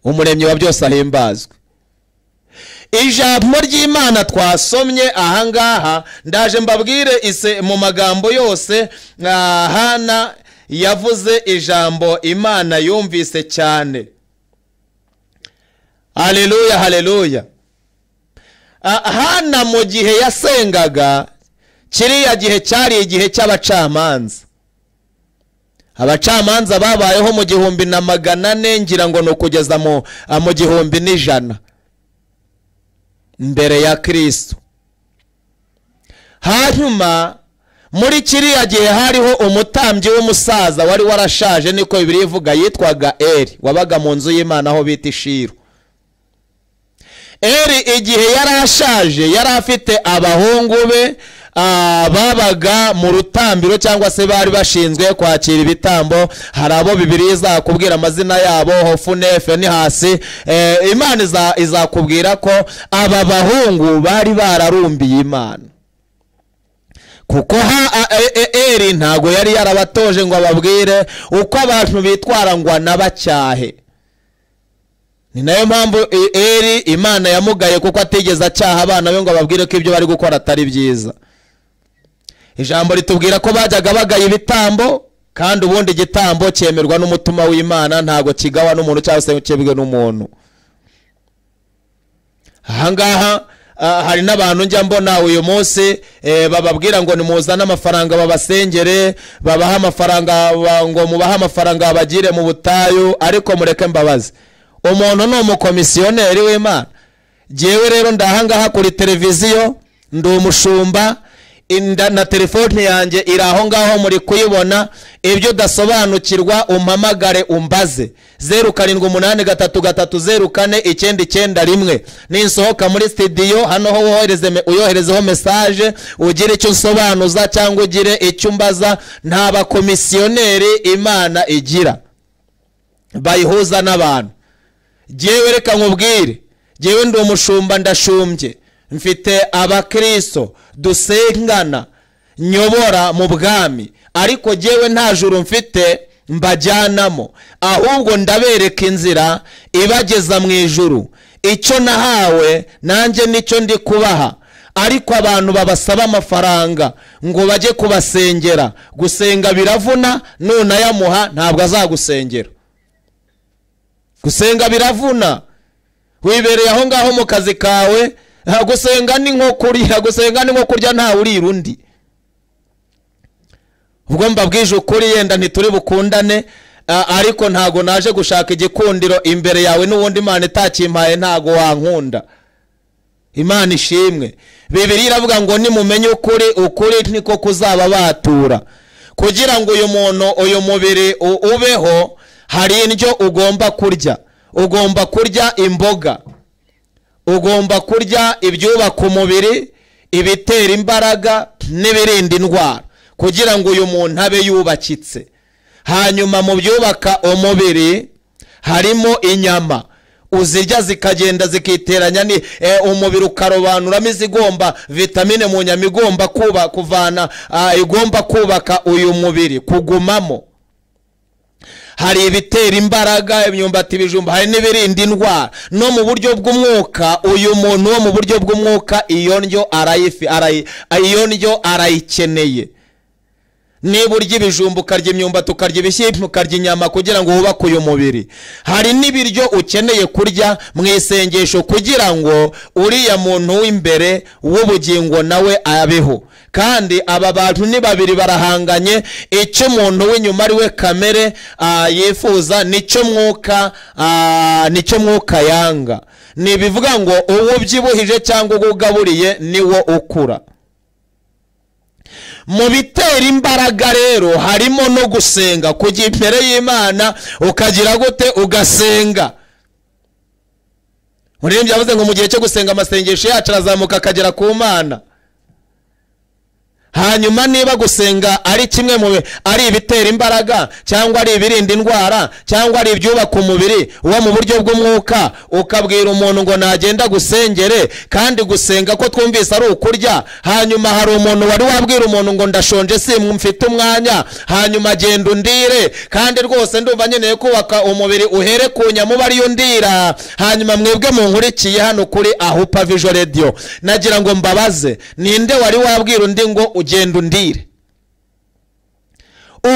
umuremyi wa byose ahimbazwe ijambo ry'imana twasomye ahangaha ndaje mbabwire ise mu magambo yose ah, hana yavuze ijambo imana yumvise cyane haleluya haleluya Ah, hana mu gihe yasengaga kiriya gihe cyari igihe cy'abacamanza abacamanza babayeho mu gihumbi na magana ane ngira ngo ni ukugeza mu ah, mu gihumbi n'ijana mbere ya kristo hanyuma muri kiriya gihe hariho umutambyi w'umusaza wari warashaje niko bibiri ivuga yitwaga eri wabaga mu nzu y'imana aho bita ishiru eri igihe yari ashaje yari afite abahungu be ah, babaga mu rutambiro cyangwa se bari bashinzwe kwakira ibitambo hari abo bibiri izakubwira amazina yabo hofunefe ni hasi Eh, imana iza- izakubwira ko aba bahungu bari bararumbiye imana kuko ha a- e- e- eri ntago yari yarabatoje ngo ababwire uko abantu bitwara ngo anabacyahe ni nayo mpamvu e- eri imana yamugaye kuko atigeze acyaha abana be ngo ababwire ko ibyo bari gukora atari byiza ijambo ritubwira ko bajyaga bagaya ibitambo kandi ubundi igitambo cyemerwa n'umutima w'imana ntabwo kigawa n'umuntu cyangwa se ngo cyebwe n'umuntu ahangaha ah, hari n'abantu njya mbona uyu munsi eh, bababwira ngo nimuzane amafaranga babasengere babahe amafaranga ba- ngo mubahe amafaranga babagire mu butayu ariko mureke mbabazi umuntu ni umukomisiyoneri w'imana jyewe rero ndahangaha kuri televiziyo ndi umushumba inda na telefone yanjye iri aho ngaho muri kuyibona ibyo udasobanukirwa umpamagare umbaze zeru karindwi umunani gatatu gatatu zeru kane icyenda icyenda rimwe ninsohoka muri sitidiyo hano ho wohereze me- uyoherezeho mesaje ugire icyo unsobanuza cyangwa ugire icyo umbaza nta bakomisiyoneri imana igira bayihuza n'abantu jyewe reka nkubwire jyewe ndi umushumba ndashumbye mfite abakristo dusengana nyobora mu bwami ariko jyewe nta juru mfite mbajyanamo ahubwo ndabereka inzira ibageza mu ijuru icyo nahawe nanjye nicyo ndi kubaha ariko abantu babasaba amafaranga ngo bajye kubasengera gusenga biravuna nunayamuha ntabwo azagusengera gusenga biravuna wibereye aho ngaho mu kazi kawe ah, gusenga ni nko kurya gusenga ni nko kurya ntawe urira undi ubwo mbabwije ukuri yenda ntituri bukundane ah, ariko ntago naje gushaka igikundiro imbere yawe n'ubundi imana itakimpaye ntago wankunda imana ishimwe bibiri iravuga ngo nimumenye ukuri ukuri niko kuzaba batura kugira ngo uyu muntu uyu mubiri u- ubeho hari indyo ugomba kurya ugomba kurya imboga ugomba kurya ibyubaka umubiri ibitera imbaraga n'ibirinda indwara kugira ngo uyu muntu abe yubakitse hanyuma mu byubaka umubiri harimo inyama uzirya zikagenda zikiteranya ni eh, umubiri ukarobanuramo izigomba vitamine mu nyama igomba kuba kuvana ah, igomba kubaka uyu mubiri kugumamo hari ibitera imbaraga imyumbati ibijumba hari n'ibirinda indwara no mu buryo bw'umwuka uyu muntu wo mu buryo bw'umwuka iyo ndyo arayifi arayi- iyo ndyo arayikeneye niba urya ibijumba ukarya imyumbati ukarya ibishyimbo ukarya inyama kugira ngo wubake uyu mubiri hari n'ibiryo ukeneye kurya mu isengesho kugira ngo uriya muntu w'imbere w'ubugingo nawe abeho kandi aba bantu ni babiri barahanganye icyo umuntu w'inyuma ari we kamere ah, yifuza nicyo mwuka ah, nicyo mwuka yanga ni ibivuga ngo uwo ubyibuhije cyangwa uwo ugaburiye niwo ukura mu bitera imbaraga rero harimo no gusenga kujya imbere y'imana ukagira gute ugasenga muririmbyi yavuze ngo mu gihe cyo gusenga amasengesho yacu arazamuka akagera ku mana hanyuma niba gusenga ari kimwe mu bi- ari ibitera imbaraga cyangwa ari ibirinda indwara cyangwa ari ibyubaka umubiri wo mu buryo bw'umwuka ukabwira umuntu ngo nagenda gusengere kandi gusenga ko twumvise ari ukurya hanyuma hari umuntu wari wabwira umuntu ngo ndashonje si mfite umwanya hanyuma agenda undire kandi rwose ndumva nkeneye kubaka umubiri uhere ku nyama uba ariyo ndira hanyuma mwebwe munkurikiye hano kuri ahupa vijo radiyo nagira ngo mbabaze ninde wari wabwira undi ngo ugenda undire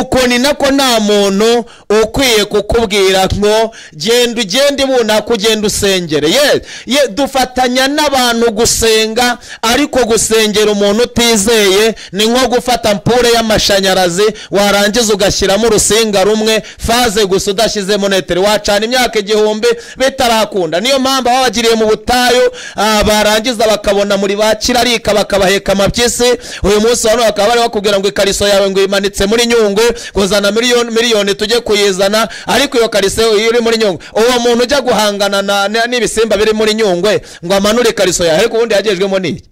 uko ni nako nta muntu ukwiye kukubwira ngo genda ugenda ibunaka ugenda usengere ye ye dufatanya n'abantu gusenga ariko gusengera umuntu utizeye ni nko gufata mpure y'amashanyarazi warangiza ugashyiramo urusinga rumwe faze gusa udashyizemo neteri wacana imyaka igihumbi bitarakunda niyo mpamvu baba bagiriye mu butayu ah, barangiza bakabona muri ba kirarika bakabaheka amabyisi uyu munsi wa none bakaba bari bakubwira ngo ikariso yawe ngo imanitse muri nyungwe kuzana miliyoni miliyoni tujye kuyizana ariko iyo kariso iri muri nyungwe uwo muntu ujya guhangana na- na- n'ibisimba biri muri nyungwe ngo amanure ikariso yawe ariko ubundi yagejwemo n'iki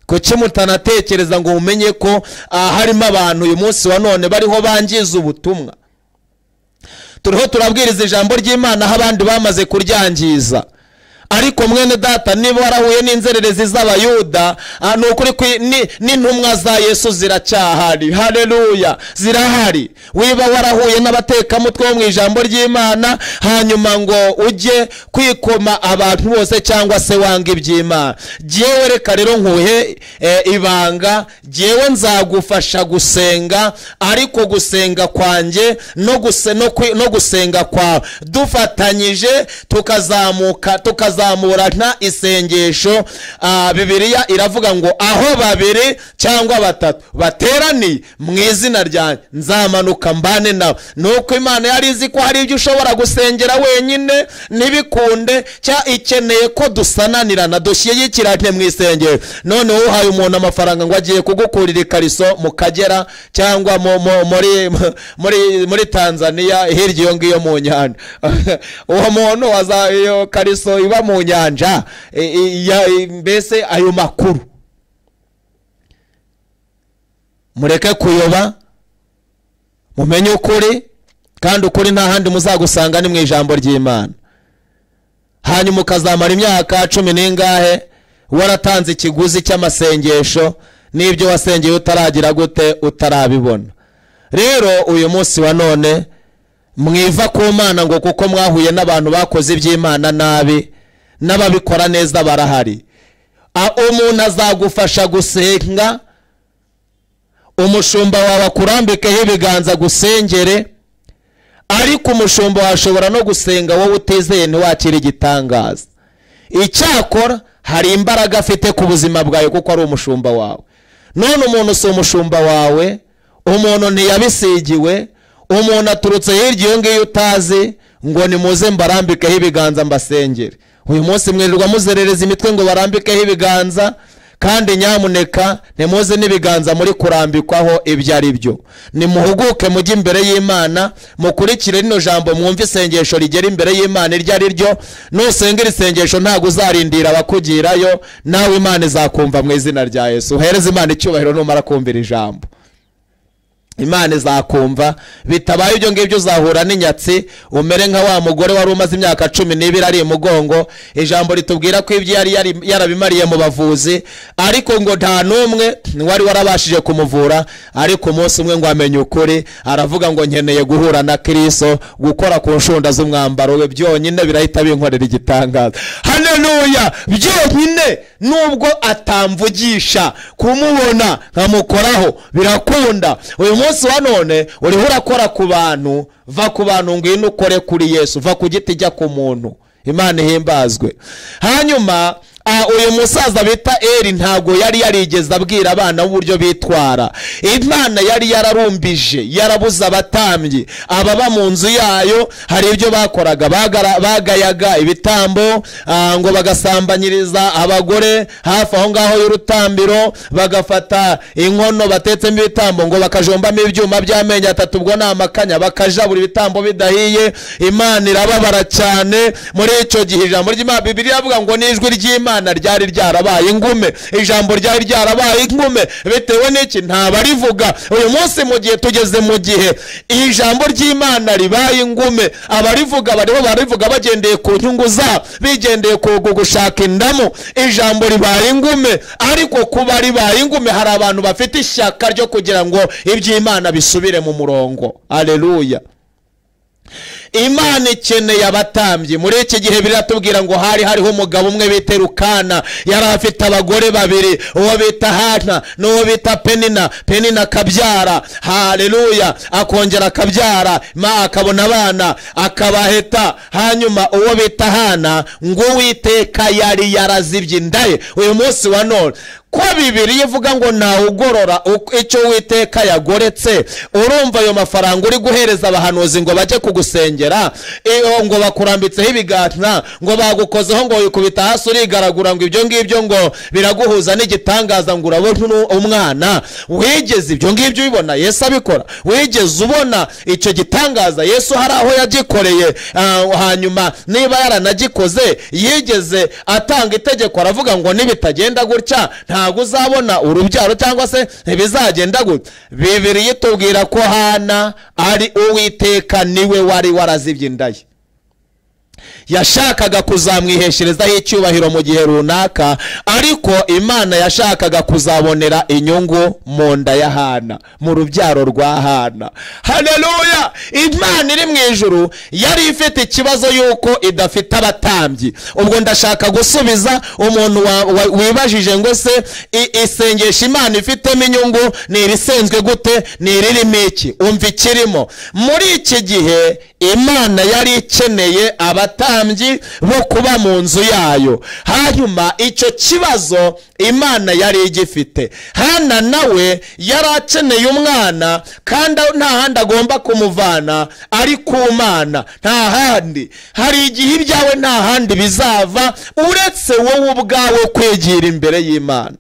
kuki mutanatekereza ngo mumenye ko ah, harimo abantu uyu munsi wa none bariho bangiza ubutumwa turiho turabwiriza ijambo ry'imana aho abandi bamaze kuryangiza ariko mwene data niba warahuye n'inzererezi z'abayuda ah, ni ukuri kwi- ni- n'intumwa za yesu ziracyahari hareruya zirahari wiba warahuye n'abatekamutwe bo mu ijambo ry'imana hanyuma ngo ujye kwikoma abantu bose cyangwa se wanga iby'imana jyewe reka rero nkuhe eh, ibanga jyewe nzagufasha gusenga ariko gusenga kwanjye no, guse, no, kwi, no gusenga kwawe dufatanyije tukazamuka tukazamurana isengesho ah, bibiliya iravuga ngo aho babiri cyangwa batatu bateraniye mu izina ryanjye nzamanuka mbane nawe nuko imana yari izi ko hari ibyo ushobora gusengera wenyine ntibikunde cya ikeneye ko dusananirana dushyigikirane mu isengero none uhaye umuntu amafaranga ngo agiye kugukurira ikariso mu kagera cyangwa mu- mu- muri muri muri tanzania hirya iyo ngiyo mu nyanja uwo muntu waza iyo kariso iba mu nyanja i- i- ya- i- mbese ayo makuru mureke kuyoba mumenye ukuri kandi ukuri nta handi muzagusanga ni mu ijambo ry'imana hanyuma ukazamara imyaka cumi n'ingahe waratanze ikiguzi cy'amasengesho n'ibyo wasengeye utaragira gute utarabibona rero uyu munsi wa none mwiva ku mana ngo kuko mwahuye n'abantu bakoze iby'imana nabi n'ababikora neza barahari A- umuntu azagufasha gusenga umushumba wawe akurambikeho ibiganza gusengere ariko umushumba washobora no gusenga wowe utizeye ntiwakira igitangaza icyakora hari imbaraga afite ku buzima bwawe kuko ari umushumba wawe none umuntu si umushumba wawe umuntu ntiyabisigiwe umuntu aturutse hirya iyo ngiyo utazi ngo nimuze mbarambikeho ibiganza mbasengere uyu munsi mwirirwa muzerereza imitwe ngo barambikeho ibiganza kandi nyamuneka nimuze n'ibiganza muri kurambikwaho ibyo ari byo nimuhuguke mujye imbere y'imana mukurikire rino jambo mwumve isengesho rigera imbere y'imana iryo ari ryo nusenga iri sengesho ntabwo uzarindira abakugirayo nawe imana izakumva mu izina rya yesu uhereze imana icyubahiro numara kumva iri jambo imana izakumva bitabaye ibyo ngibyo uzahura n'inyatsi umere nka wa mugore wari umaze imyaka cumi n'ibiri ari imugongo ijambo ritubwira ko ibyo yari yari- yarabimariye mu bavuzi ariko ngo nta n'umwe wari warabashije kumuvura ariko umunsi umwe ngo amenye ukuri aravuga ngo nkeneye guhura na kiriso gukora ku nshunda z'umwambaro we byonyine birahita binkorera igitangaza haneluya byonyine nubwo atamvugisha kumubona nkamukoraho birakunda uyu munsi wa none uriho urakora ku bantu va ku bantu ngwino ukore kuri yesu va ku giti jya ku muntu imana ihimbazwe hanyuma ah, uyu musaza bita eri ntabwo yari yarigeze abwira abana uburyo bitwara imana yari yararumbije yarabuze abatambyi ababa mu nzu yayo hari ibyo bakoraga bagara- bagayaga ibitambo ah, ngo bagasambanyiriza abagore hafi aho ngaho y'urutambiro bagafata inkono batetsemo ibitambo ngo bakajombamo ibyuma by'amenyo atatu ubwo ni amakanya bakaja buri bitambo bidahiye imana irababara cyane muri icyo gihe ijambo ry'imana bibiri iravuga ngo n'ijwi ry'imana ryari ryarabaye ingume ijambo ryari ryarabaye ingume bitewe n'iki ntabarivuga uyu munsi mu gihe tugeze mu gihe iri jambo ry'imana ribaye ingume abarivuga bariho barivuga bagendeye ku nyungu zabo bigendeye ku ku gushaka indamu ijambo ribaye ingume ariko kuba ribaye ingume hari abantu bafite ishyaka ryo kugira ngo iby'imana bisubire mu murongo aleluya imana ikeneye abatambyi muri iki gihe biratubwira ngo hari hariho umugabo umwe bita rukana yari afite abagore babiri uwo bita hana n'uwo bita penina penina akabyara haleluya akongera akabyara ma akabona abana akabaheta hanyuma uwo bita hana ngo uwiteka yari yarazibye inda ye uyu munsi wa none ko bibiri ivuga ngo ntawugorora uko- icyo witeka yagoretse urumva ayo mafaranga uri guhereza abahanuzi ngo bajye kugusengera iyo ngo bakurambitseho ibiganza ngo bagukozeho ngo wikubita hasi urigaragura ngo ibyo ngibyo ngo biraguhuza n'igitangaza ngo urabona unu- umwana wigeze ibyo ngibyo ubibona yesu abikora wigeze ubona icyo gitangaza yesu hari aho yagikoreye ah, hanyuma niba yaranagikoze yigeze atanga itegeko aravuga ngo nibitagenda gutya ntabwo uzabona urubyaro cyangwa se ntibizagenda gutya bibiri yitubwira ko hana ari uwiteka niwe wari warazibye inda ye yashakaga kuzamwihesherezaho icyubahiro mu gihe runaka ariko imana yashakaga kuzabonera inyungu mu nda ya hana mu rubyaro rwa hana hareruya imana iri mu ijuru yari ifite ikibazo y'uko idafite abatambyi ubwo ndashaka gusubiza umuntu wa- wa- wibajije ngo se i- isengesho imana ifitemo inyungu ni irisenzwe gute ni iririmo iki umva ikirimo muri iki gihe imana yari ikeneye abatambyi bo kuba mu nzu yayo hanyuma icyo kibazo imana yari igifite hana nawe yari akeneye umwana kandi nta handi agomba kumuvana ari ku mana nta handi hari igihe ibyawe nta handi bizava uretse wowe ubwawe kwigira imbere y'imana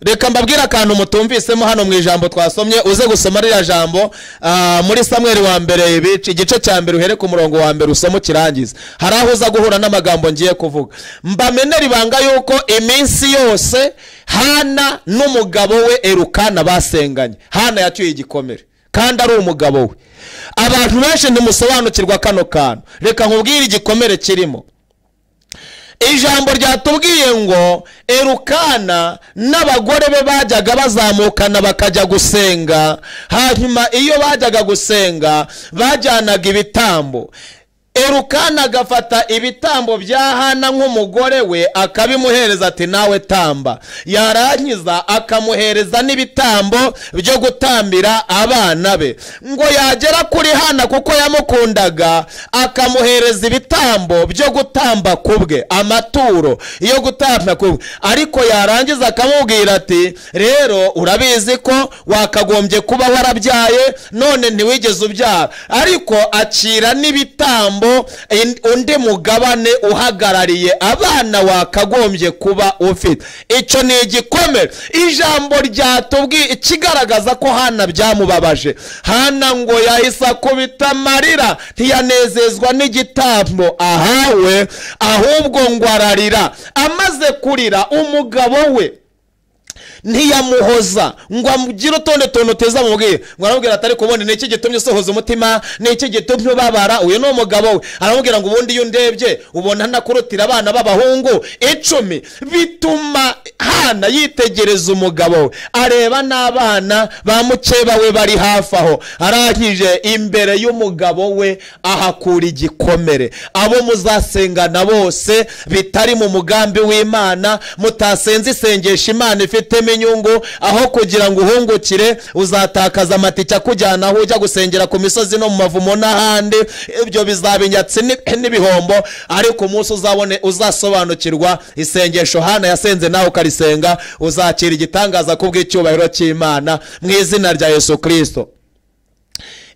reka mbabwire akantu mutumvisemo hano mu ijambo twasomye uze gusoma ririya jambo ah, muri samweri wa mbere bica igice cya mbere uhere ku murongo wa mbere usome ukirangize hari aho uza guhura n'amagambo ngiye kuvuga mbamenera ibanga yuko iminsi yose hana n'umugabo we erukana basenganye hana yacyuye igikomere kandi ari umugabo we abantu benshi ntimusobanukirwa kano kantu reka nkubwire igikomere kirimo ijambo ryatubwiye ngo erukana n'abagore be bajyaga bazamukana bakajya gusenga hanyuma iyo bajyaga gusenga bajyanaga ibitambo erukana agafata ibitambo bya hana nk'umugore we akabimuhereza ati nawe tamba yarangiza akamuhereza n'ibitambo byo gutambira abana be ngo yagera kuri hana kuko yamukundaga akamuhereza ibitambo byo gutamba ku bwe amaturo yo gutamba ku bwe ariko yarangiza akamubwira ati rero urabizi ko wakagombye kuba warabyaye none ntiwigeze ubyara ariko acira n'ibitambo in- undi mugabane uhagarariye abana wakagombye kuba ufite icyo ni igikomere ijambo ryatubwiye ikigaragaza ko hana byamubabaje hana ngo yahise akubita amarira ntiyanezezwa n'igitambo ahawe ahubwo ngo ararira amaze kurira umugabo we ntiyamuhoza ngo amugire utonde teza amubwire ngo aramubwira atari kubona ni iki gitumye usohoza umutima ni iki gitumye ubabara uyu ni umugabo we aramubwira ngo ubundi iyo undebye ubona anakurutira abana b'abahungu icumi bituma hana yitegereza umugabo we areba n'abana ba mukeba we bari hafi aho arangije imbere y'umugabo we ahakura igikomere abo muzasengana bose bitari mu mugambi w'imana mutasenze isengesho imana ifitemo inyungu aho kugira ngo uhungukire uzatakaza amatike akujyana aho ujya gusengera ku misozi no mu mavumo n'ahandi ibyo bizaba inyatsi n'i- n'ibihombo ariko umunsi uzabone uzasobanukirwa isengesho hana yasenze nawe ukarisenga uzakira igitangaza kubw'icyubahiro cy'imana mu izina rya yesu kirisito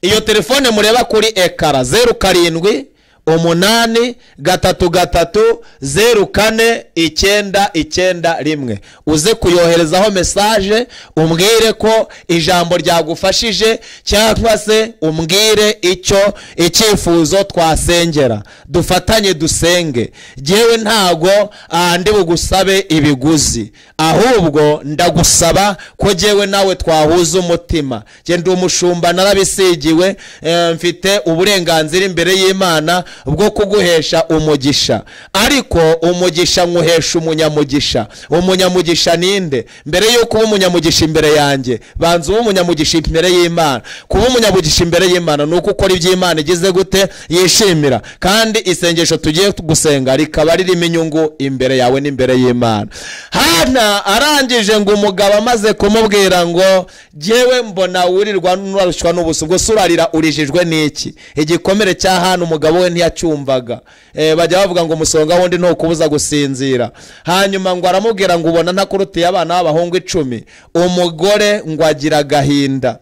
iyo telefone mureba kuri ekara zeru karindwi umunani gatatu gatatu zeru kane icyenda icyenda rimwe uze kuyoherezaho mesaje umbwire ko ijambo ryagufashije cyangwa se umbwire icyo icyifuzo twasengera dufatanye dusenge ngewe ntago ah, ndi bugusabe ibiguzi ahubwo ndagusaba ko ngewe nawe twahuza umutima nge ndi umushumba narabisigiwe eh, mfite uburenganzira imbere y'imana bwo kuguhesha umugisha ariko umugisha nywuhesha umunyamugisha umunyamugisha ninde mbere y'uko uba umunyamugisha imbere yanjye banza ube umunyamugisha imbere y'imana kuba umunyamugisha imbere y'imana ni uko ukora ibyo imana igize gute yishimira kandi isengesho tugiye gusenga rikaba ririmo inyungu imbere yawe n'imbere y'imana hana arangije ngo umugabo amaze kumubwira ngo jyewe mbona wirirwa nurarushywa n'ubusa ubwo se urarira urijijwe n'iki igikomere cya hana umugabo we ntiyacyumvaga Eh, bajya bavuga ngo umusonga wundi ntukubuza gusinzira hanyuma ngo aramubwira ngo ubona ntakurutiye abana b'abahungu icumi umugore ngo agira agahinda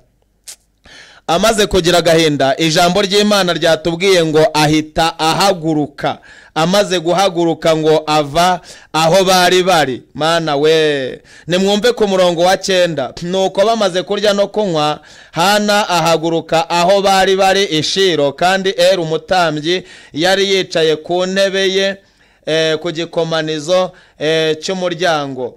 amaze kugira agahinda ijambo ry'imana ryatubwiye ngo ahita ahaguruka amaze guhaguruka ngo ava aho bari bari mana we nimwumve ku murongo wa cyenda nuko bamaze kurya no kunywa hana ahaguruka aho bari bari ishiro kandi eri umutambyi yari yicaye ku ntebe ye eh, ku gikomanizo eh, cy'umuryango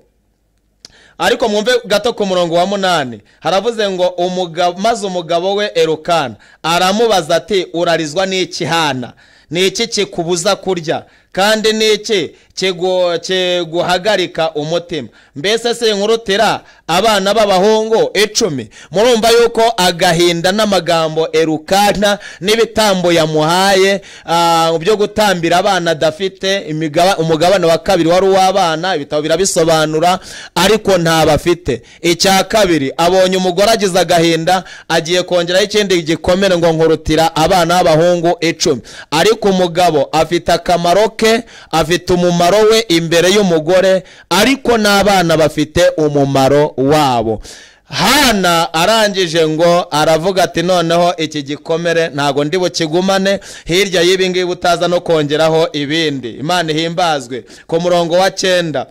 ariko mwumve gato ku murongo wa munani haravuze ngo umugabo maze umugabo we erukana aramubaza ati urarizwa n'iki hana ni iki kikubuza kurya kandi ni iki kigu- kiguhagarika umutima mbese sinkurutira abana b'abahungu icumi murumva yuko agahinda n'amagambo erukana n'ibitambo yamuhaye ah, byo gutambira abana adafite imigaba- umugabane wa kabiri wari uw'abana ibitabo birabisobanura ariko ntabafite icya kabiri abonye umugore agize agahinda agiye kongeraho ikindi gikomere ngo nkurutira abana b'abahungu icumi ariko umugabo afite akamaro ke afite umumaro we imbere y'umugore ariko n'abana bafite umumaro wabo hana arangije ngo aravuga ati noneho iki gikomere ntago ndi bukigumane hirya y'ibi ngibi utaza no kongeraho ibindi imana ihimbazwe ku murongo wa cyenda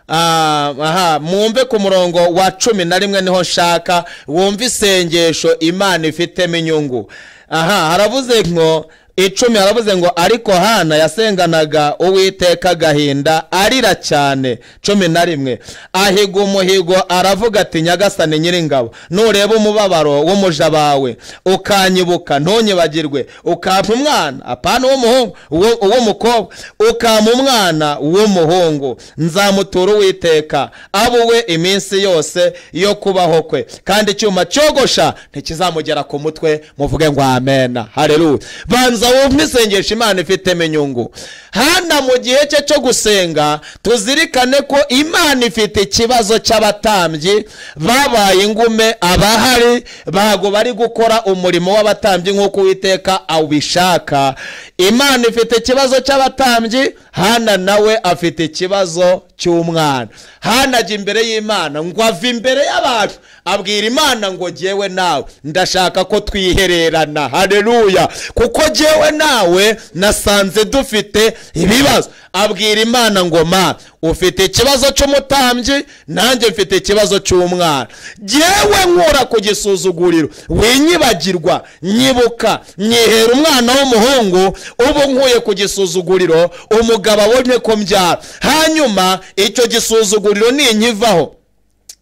Ah, aha mwumve ku murongo wa cumi na rimwe niho nshaka wumve isengesho imana ifitemo inyungu aha haravuze ngo icumi haravuze ngo ariko hana yasenganaga uwiteka agahinda arira cyane cumi na rimwe ahiga umuhigo aravuga ati nyagasani nyiringabo nureba umubabaro w'umuja bawe ukanyibuka ntunyibagirwe ukampa umwana apana uw'umuhungu uwo- uw'umukobwa ukampa umwana w'umuhungu nzamutura uwiteka abuwe iminsi yose yo kubaho kwe kandi icyuma cyogosha ntikizamugera ku mutwe muvuge ngo amena hareruya banza wumve isengesho imana ifitemo inyungu hana mu gihe cye cyo gusenga tuzirikane ko imana ifite ikibazo cy'abatambyi babaye ingume abahari bago bari gukora umurimo w'abatambyi nk'uko uwiteka awubishaka imana ifite ikibazo cy'abatambyi hana nawe afite ikibazo cy'umwana hana ajya imbere y'imana ngo ava imbere y'abantu abwira imana ngo jyewe nawe ndashaka ko twihererana hareruya kuko jyewe nawe nasanze dufite ibibazo abwira imana ngo ma ufite ikibazo cy'umutambyi nanjye mfite ikibazo cy'umwana jyewe nkura ku gisuzuguriro winyibagirwa nyibuka nyihera umwana w'umuhungu ubu nkuye ku gisuzuguriro umugabo abonye ko mbyara hanyuma icyo gisuzuguriro ninkivaho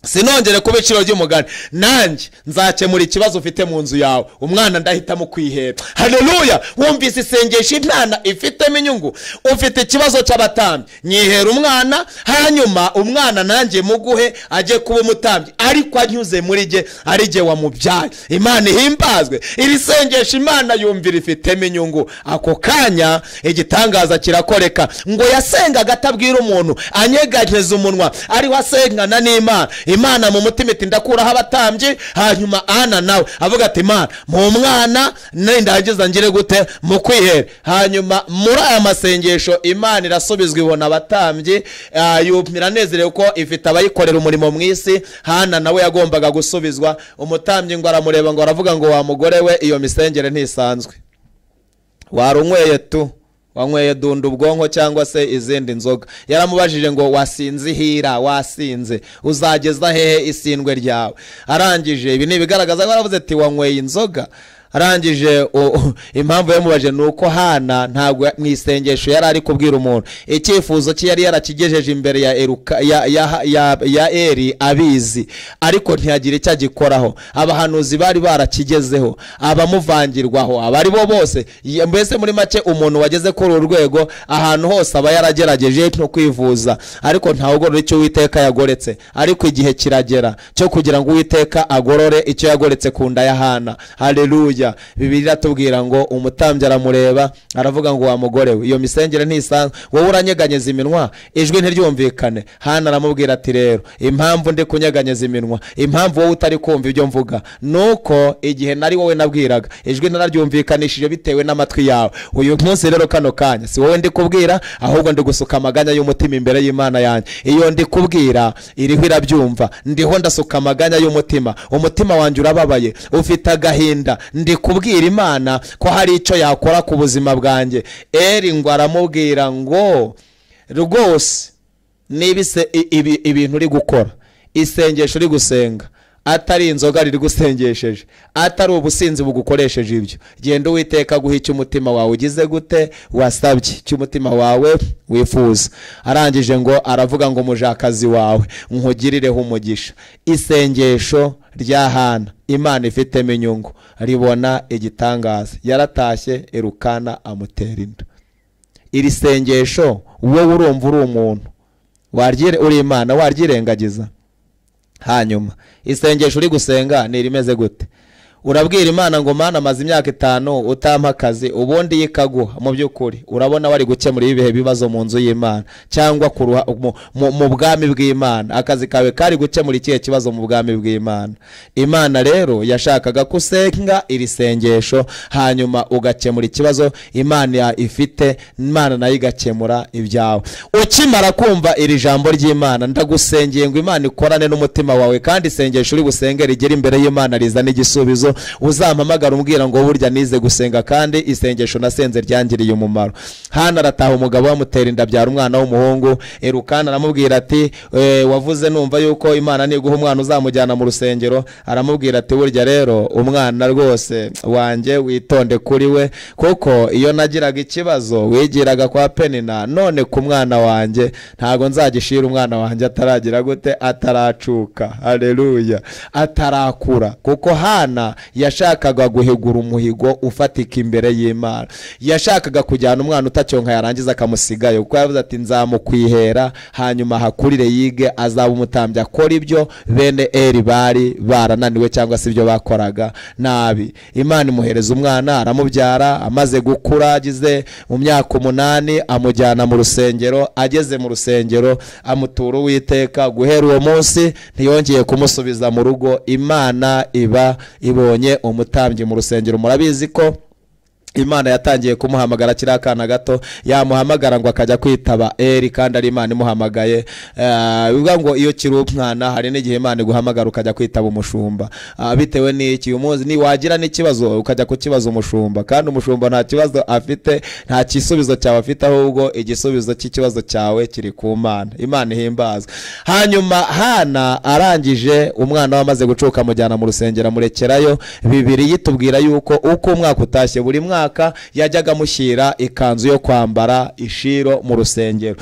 sinongere kuba iciro ry'umugani nanjye nzakemura ikibazo ufite mu nzu yawe umwana ndahitamo kwihera hareruya wumvise isengesho imana ifitemo inyungu ufite ikibazo cy'abatambyi nyihera umwana hanyuma umwana nanjye muguhe ajye kuba umutambyi ariko anyuze muri jye ari jye wamubyaye imana ihimbazwe iri sengesho imana yumvira ifitemo inyungu ako kanya igitangaza kirakoreka ngo yasengaga atabwira umuntu anyeganyeza umunwa ariho asengana n'imana imana mu mutima iti ndakuraho abatambyi hanyuma ana nawe avuga ati imana mu mwana nindangiza ngire gute mu kwihera hanyuma muri aya masengesho imana irasubizwa ibona abatambyi ah, yumva iranezerewe ko ifite abayikorera umurimo mu isi hana nawe yagombaga gusubizwa umutambyi ngo aramureba ngo aravuga ngo wa mugore we iyo misengere ntisanzwe warunyweye tu wanyweye dunda ubwonko cyangwa se izindi nzoga yaramubajije ngo wasinzihira wasinze uzageza hehe isindwe ryawe arangije ibi ni ibigaragaza ko yaravuze ati wanyweye inzoga arangije o- impamvu yamubajije ni uko hana ntabwo mu isengesho yari ari kubwira umuntu icyifuzo cye yari yarakigejeje imbere ya Eruka- ya- ya- ya- ya eri abizi ariko ntiyagira icyo agikoraho abahanuzi bari barakigezeho abamuvangirwaho abari bo bose ye- mbese muri make umuntu wageze kuri uru rwego ahantu hose aba yaragerageje no kwivuza ariko ntawugorora icyo uwiteka yagoretse ariko igihe kiragera cyo kugira ngo uwiteka agorore icyo yagoretse ku nda ya hana haleluya bibiri iratubwira ngo umutambyi aramureba aravuga ngo wa mugore we iyo misengere ntisanzwe wowe uranyeganyeza iminwa ijwi ntiryumvikane hana aramubwira ati rero impamvu ndi kunyeganyeza iminwa impamvu wowe utari kumva ibyo mvuga ni uko igihe nari wowe nabwiraga ijwi nararyumvikanishije bitewe n'amatwi yawe uyu munsi rero kano kanya si wowe ndi kubwira ahubwo ndi gusuka amaganya y'umutima imbere y'imana yanjye iyo ndi kubwira iriho irabyumva ndiho ndasuka amaganya y'umutima umutima wanjye urababaye ufite agahinda ndi kubwira imana ko hari icyo yakora ku buzima bwanjye eri ngo aramubwira ngo rwose niba ise- i- ibi- ibintu uri gukora isengesho uri gusenga atari inzoga riri gusengesheje atari ubusinzi bugukoresheje ibyo genda uwiteka guha icyo umutima wawe ugize gute wasabye icyo umutima wawe wifuza arangije ngo aravuga ngo umujakazi wawe nkugirireho umugisha isengesho rya hana imana ifitemo inyungu ribona igitangaza yaratashye irukana amutera inda iri sengesho wowe urumva uri umuntu waryire uri imana waryirengagiza hanyuma isengesho uri gusenga ni irimeze gute urabwira imana ngo mana amaze imyaka itanu utampa akazi ubundi yo ikaguha mu by'ukuri urabona wari gukemura ibihe bibazo mu nzu y'imana cyangwa ku ruha- mu- mu- mu bwami bw'imana akazi kawe kari gukemura ikihe kibazo mu bwami bw'imana imana rero yashakaga ko usenga iri sengesho hanyuma ugakemura ikibazo imana ya- ifite imana nayo igakemura ibyawe ukimara kumva iri jambo ry'imana ndagusengeye ngo imana ikorane n'umutima wawe kandi isengesho uri busenge rigere imbere y'imana rizana igisubizo uzampamagara umbwira ngo burya nize gusenga kandi isengesho nasenze ryangiriye umumaro hano arataha umugabo amutera inda abyara umwana w'umuhungu erukana aramubwira ati "Eh, wavuze numva yuko imana niguha umwana uzamujyana mu rusengero aramubwira ati burya rero umwana rwose wanjye witonde kuri we kuko iyo nagiraga ikibazo wigiraga kwa penina none ku mwana wanjye ntabwo nzagishira umwana wanjye ataragira gute ataracuka haleluya atarakura kuko hana yashakaga guhigura umuhigo ufatika imbere y'imana yashakaga kujyana umwana utacyonka yarangiza akamusigayo kuko yavuze ati nzamukwihera hanyuma ahakurire yige azaba umutambyi akora ibyo bene eri bari barananiwe cyangwa se ibyo bakoraga nabi imana imuhereza umwana aramubyara amaze gukura agize mu myaka umunani amujyana mu rusengero ageze mu rusengero amutura uwiteka guhera uwo munsi ntiyongeye kumusubiza mu rugo imana iba ibonye umutambyi mu rusengero murabizi ko imana yatangiye kumuhamagara kiriya kana gato yamuhamagara ngo akajya kwitaba eri kandi ari imana imuhamagaye Eh, bivuga ngo iyo kiri umwana hari n'igihe imana iguhamagara ukajya kwitaba umushumba Ah, bitewe n'iki umuzi ni wagira n'ikibazo ukajya kukibaza umushumba kandi umushumba nta kibazo afite nta gisubizo cyawe afite ahubwo igisubizo cy'ikibazo cyawe kiri ku mana imana ihimbazwa hanyuma hana arangije umwana we amaze gucuka amujyana mu rusengero amurekerayo bibiri yitubwira yuko uko umwaka utashye buri mwana mwaka yajyaga amushyira ikanzu yo kwambara ishiro mu rusengero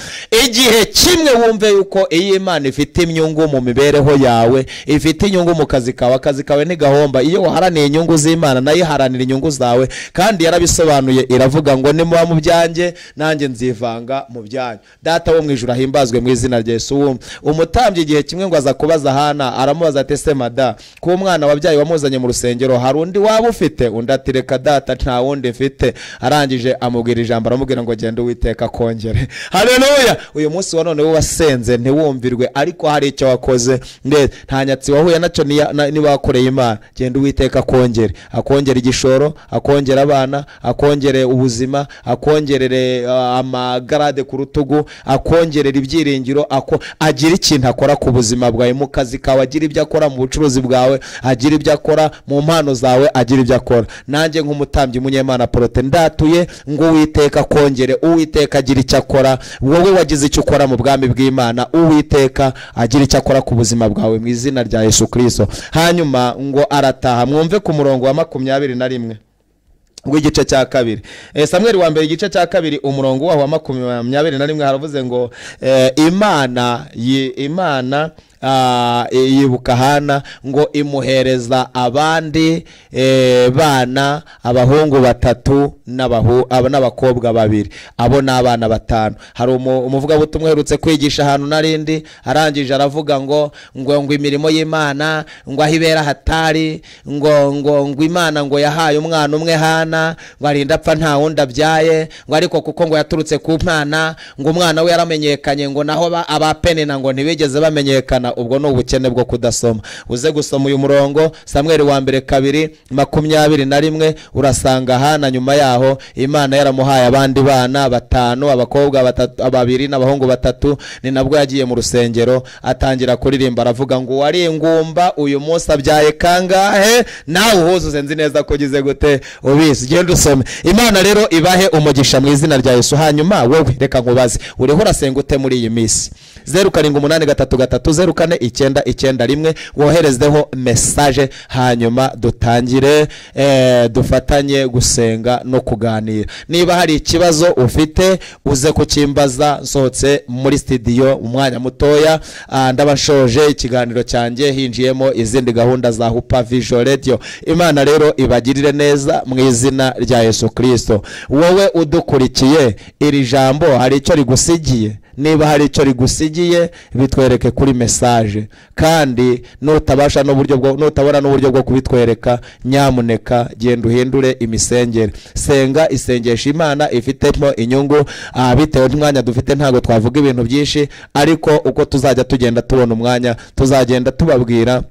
igihe kimwe wumve yuko iyo imana ifite inyungu mu mibereho yawe ifite inyungu mu kazi kawe akazi kawe ntigahomba iyo waharaniye inyungu z'imana nayo iharanira inyungu zawe kandi yarabisobanuye iravuga ngo nimuba mu byanjye nanjye nzivanga mu byanyu data wo mu ijuru ahimbazwe mu izina rya Yesu wumva umutambyi igihe kimwe ngo aza kubaza hana aramubaza ati ese mada ko umwana wabyaye wamuzanye mu rusengero hari undi waba ufite undi ati reka data nta wundi mfite arangije amubwira ijambo aramubwira ngo genda uwiteka kongere haleluya uyu munsi wa none wasenze ntiwumvirwe ariko hari icyo wakoze neza nta nyatsi wahuye nacyo niya- na- n'iwakoreye imana genda uwiteka akongere akongere igishoro akongere abana akongere ubuzima akongerere uh, amagarade ku rutugu akongerera ibyiringiro ako agira ikintu akora ku buzima bwawe mu kazi kawe agira ibyo akora mu bucuruzi bwawe agira ibyo akora mu mpano zawe agira ibyo akora nanjye nk'umutambyi munyemana porote ndatuye ngo uwiteka akongere uwiteka agira icyo akora wowe wagize icyo ukora mu bwami bw'imana uwiteka agira icyo akora ku buzima bwawe mu izina rya yesu kirisito hanyuma ngo arataha mwumve ku murongo wa makumyabiri na rimwe w'igice cya kabiri Eh, samweli wa mbere igice cya kabiri umurongo waho wa makumyabiri na rimwe haravuze ngo eh, imana yi- imana ah, yibuka hana ngo imuhereza abandi eh, bana abahungu batatu n'abahu- aba- n'abakobwa babiri abo ni abana batanu hari umu- umuvugabutumwa uherutse kwigisha ahantu narindi arangije aravuga ngo ngo ngo imirimo y'imana ngo aho ibera hatari ngo ngo ngo imana ngo yahaye umwana umwe hana ngo arinda apfa nta wundi abyaye ngo ariko kuko ngo yaturutse ku mwana ngo umwana we yaramenyekanye ngo naho ba- abapenina ngo ntibigeze bamenyekana ubwo ni ubukene bwo kudasoma uze gusoma uyu murongo samweli wa mbere kabiri makumyabiri na rimwe urasanga hana nyuma yaho imana yaramuhaye abandi bana batanu abakobwa batatu babiri n'abahungu batatu ni nabwo yagiye mu rusengero atangira kuririmba aravuga ngo uwari ingumba uyu munsi abyaye kangahe nawe uhuzuze nzi neza ko ugize gute ubizi genda usome imana rero ibahe umugisha mu izina rya yesu hanyuma wowe reka nkubaze uriho urasenga ute muri iyi minsi zeru karindwi umunani gatatu gatatu zeru kane icyenda icyenda rimwe woherezdeho mesaje hanyuma dutangire eh, dufatanye gusenga no kuganira niba hari ikibazo ufite uze kukimbaza nsohotse muri studio umwanya mutoya Ah, ndaba nshoje ikiganiro cyanjye hinjiyemo izindi gahunda za hupa vision radio imana rero ibagirire neza mu izina rya yesu kirisito wowe udukurikiye iri jambo hari icyo rigusigiye niba hari icyo rigusigiye bitwereke kuri mesaje kandi nutabasha n'uburyo bwo nutabona n'uburyo bwo kubitwereka nyamuneka genda uhindure imisengere senga isengesha imana ifitemo inyungu ah, bitewe n'umwanya dufite ntabwo twavuga ibintu byinshi ariko uko tuzajya tugenda tubona umwanya tuzagenda tubabwira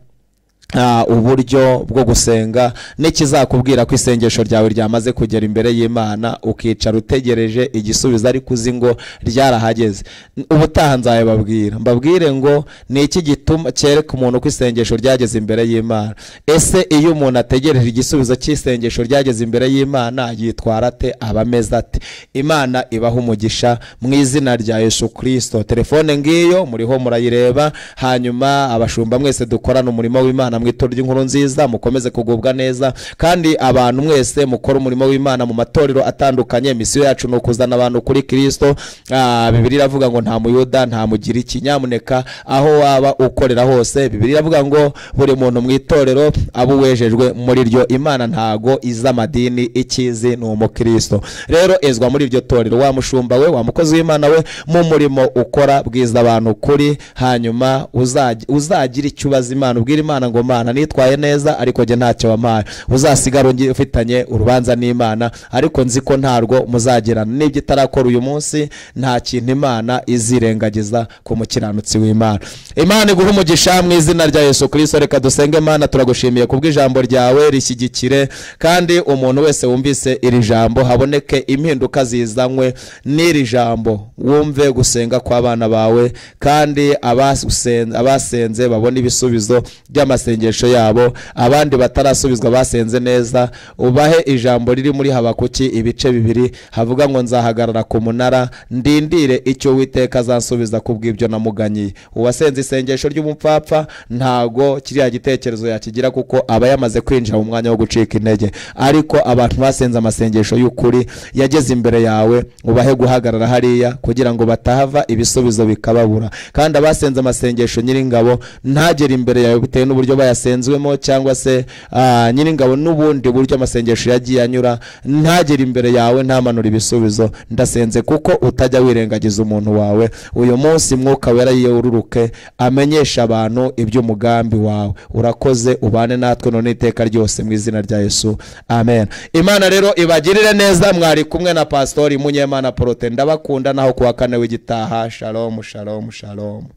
Ah, uburyo bwo gusenga n'ikizakubwira ko isengesho ryawe ryamaze kugera imbere y'imana ukicara utegereje igisubizo ariko uzi ngo ryarahageze N- ubutaha nzayababwira mbabwire ngo ni iki gituma cyereka umuntu ko isengesho ryageze imbere y'imana ese iyo umuntu ategereje igisubizo cy'isengesho ryageze imbere y'imana yitwara ate aba ameze ate imana ibaha umugisha mu izina rya yesu kirisito telefone ngiyo muriho murayireba hanyuma abashumba mwese dukorana umurimo w'imana mw'itorero ry'inkuru nziza mukomeze kugubwa neza kandi abantu mwese mukora umurimo w'imana mu matorero atandukanye misiyo yacu ni ukuzana abantu kuri kirisito Ah, bibiri iravuga ngo nta muyuda nta mugiriki nyamuneka aho waba ukorera hose bibiri iravuga ngo buri muntu mu itorero aba uwejejwe muri ryo imana ntago izi amadini ikizi ni umukristo rero ezwa muri iryo torero wa mushumba we wa mukozi w'imana we mu murimo ukora bwiza abantu kuri hanyuma uzagi- uzagira icyo ubaza imana ubwira imana ngo mana nitwaye neza ariko jye ntacyo wampaye uzasigara ungi- ufitanye urubanza n'imana ariko nzi ko ntarwo muzagirana n'ibyo itarakora uyu munsi nta kintu imana izirengagiza ku mukiranutsi w'imana imana iguhe umugisha mu izina rya yesu kirisito reka dusenge imana turagushimiye kubw'ijambo ryawe rishyigikire kandi umuntu wese wumvise iri jambo haboneke impinduka zizanywe n'iri jambo wumve gusenga kw'abana bawe kandi abasen- abasenze babone ibisubizo by'amasengesho amasengesho yabo abandi batarasubizwa basenze neza ubahe ijambo riri muri habakuki ibice bibiri havuga ngo nzahagarara ku munara ndindire icyo witeka azansubiza ku bw'ibyo namuganyiye uwasenze isengesho ry'umupfapfa ntago kiriya gitekerezo yakigira kuko aba yamaze kwinjira mu mwanya wo gucika intege ariko abantu basenze amasengesho y'ukuri yageze imbere yawe ubahe guhagarara hariya kugira ngo batahava ibisubizo bikababura kandi abasenze amasengesho nyiringabo ntagere imbere yawe bitewe n'uburyo bayasenzwemo cyangwa se ah, nyiringabo n'ubundi buryo amasengesho yagiye anyura ntagere imbere yawe ntamanura ibisubizo ndasenze kuko utajya wirengagiza umuntu wawe uyu munsi mwuka wera yururuke amenyesha abantu iby'umugambi wawe urakoze ubane natwe none iteka ryose mu izina rya yesu amen imana rero ibagirire neza mwari kumwe na pasitori munyemana porote ndabakunda naho kuwa kane w'igitaha shalomu shalomu shalomu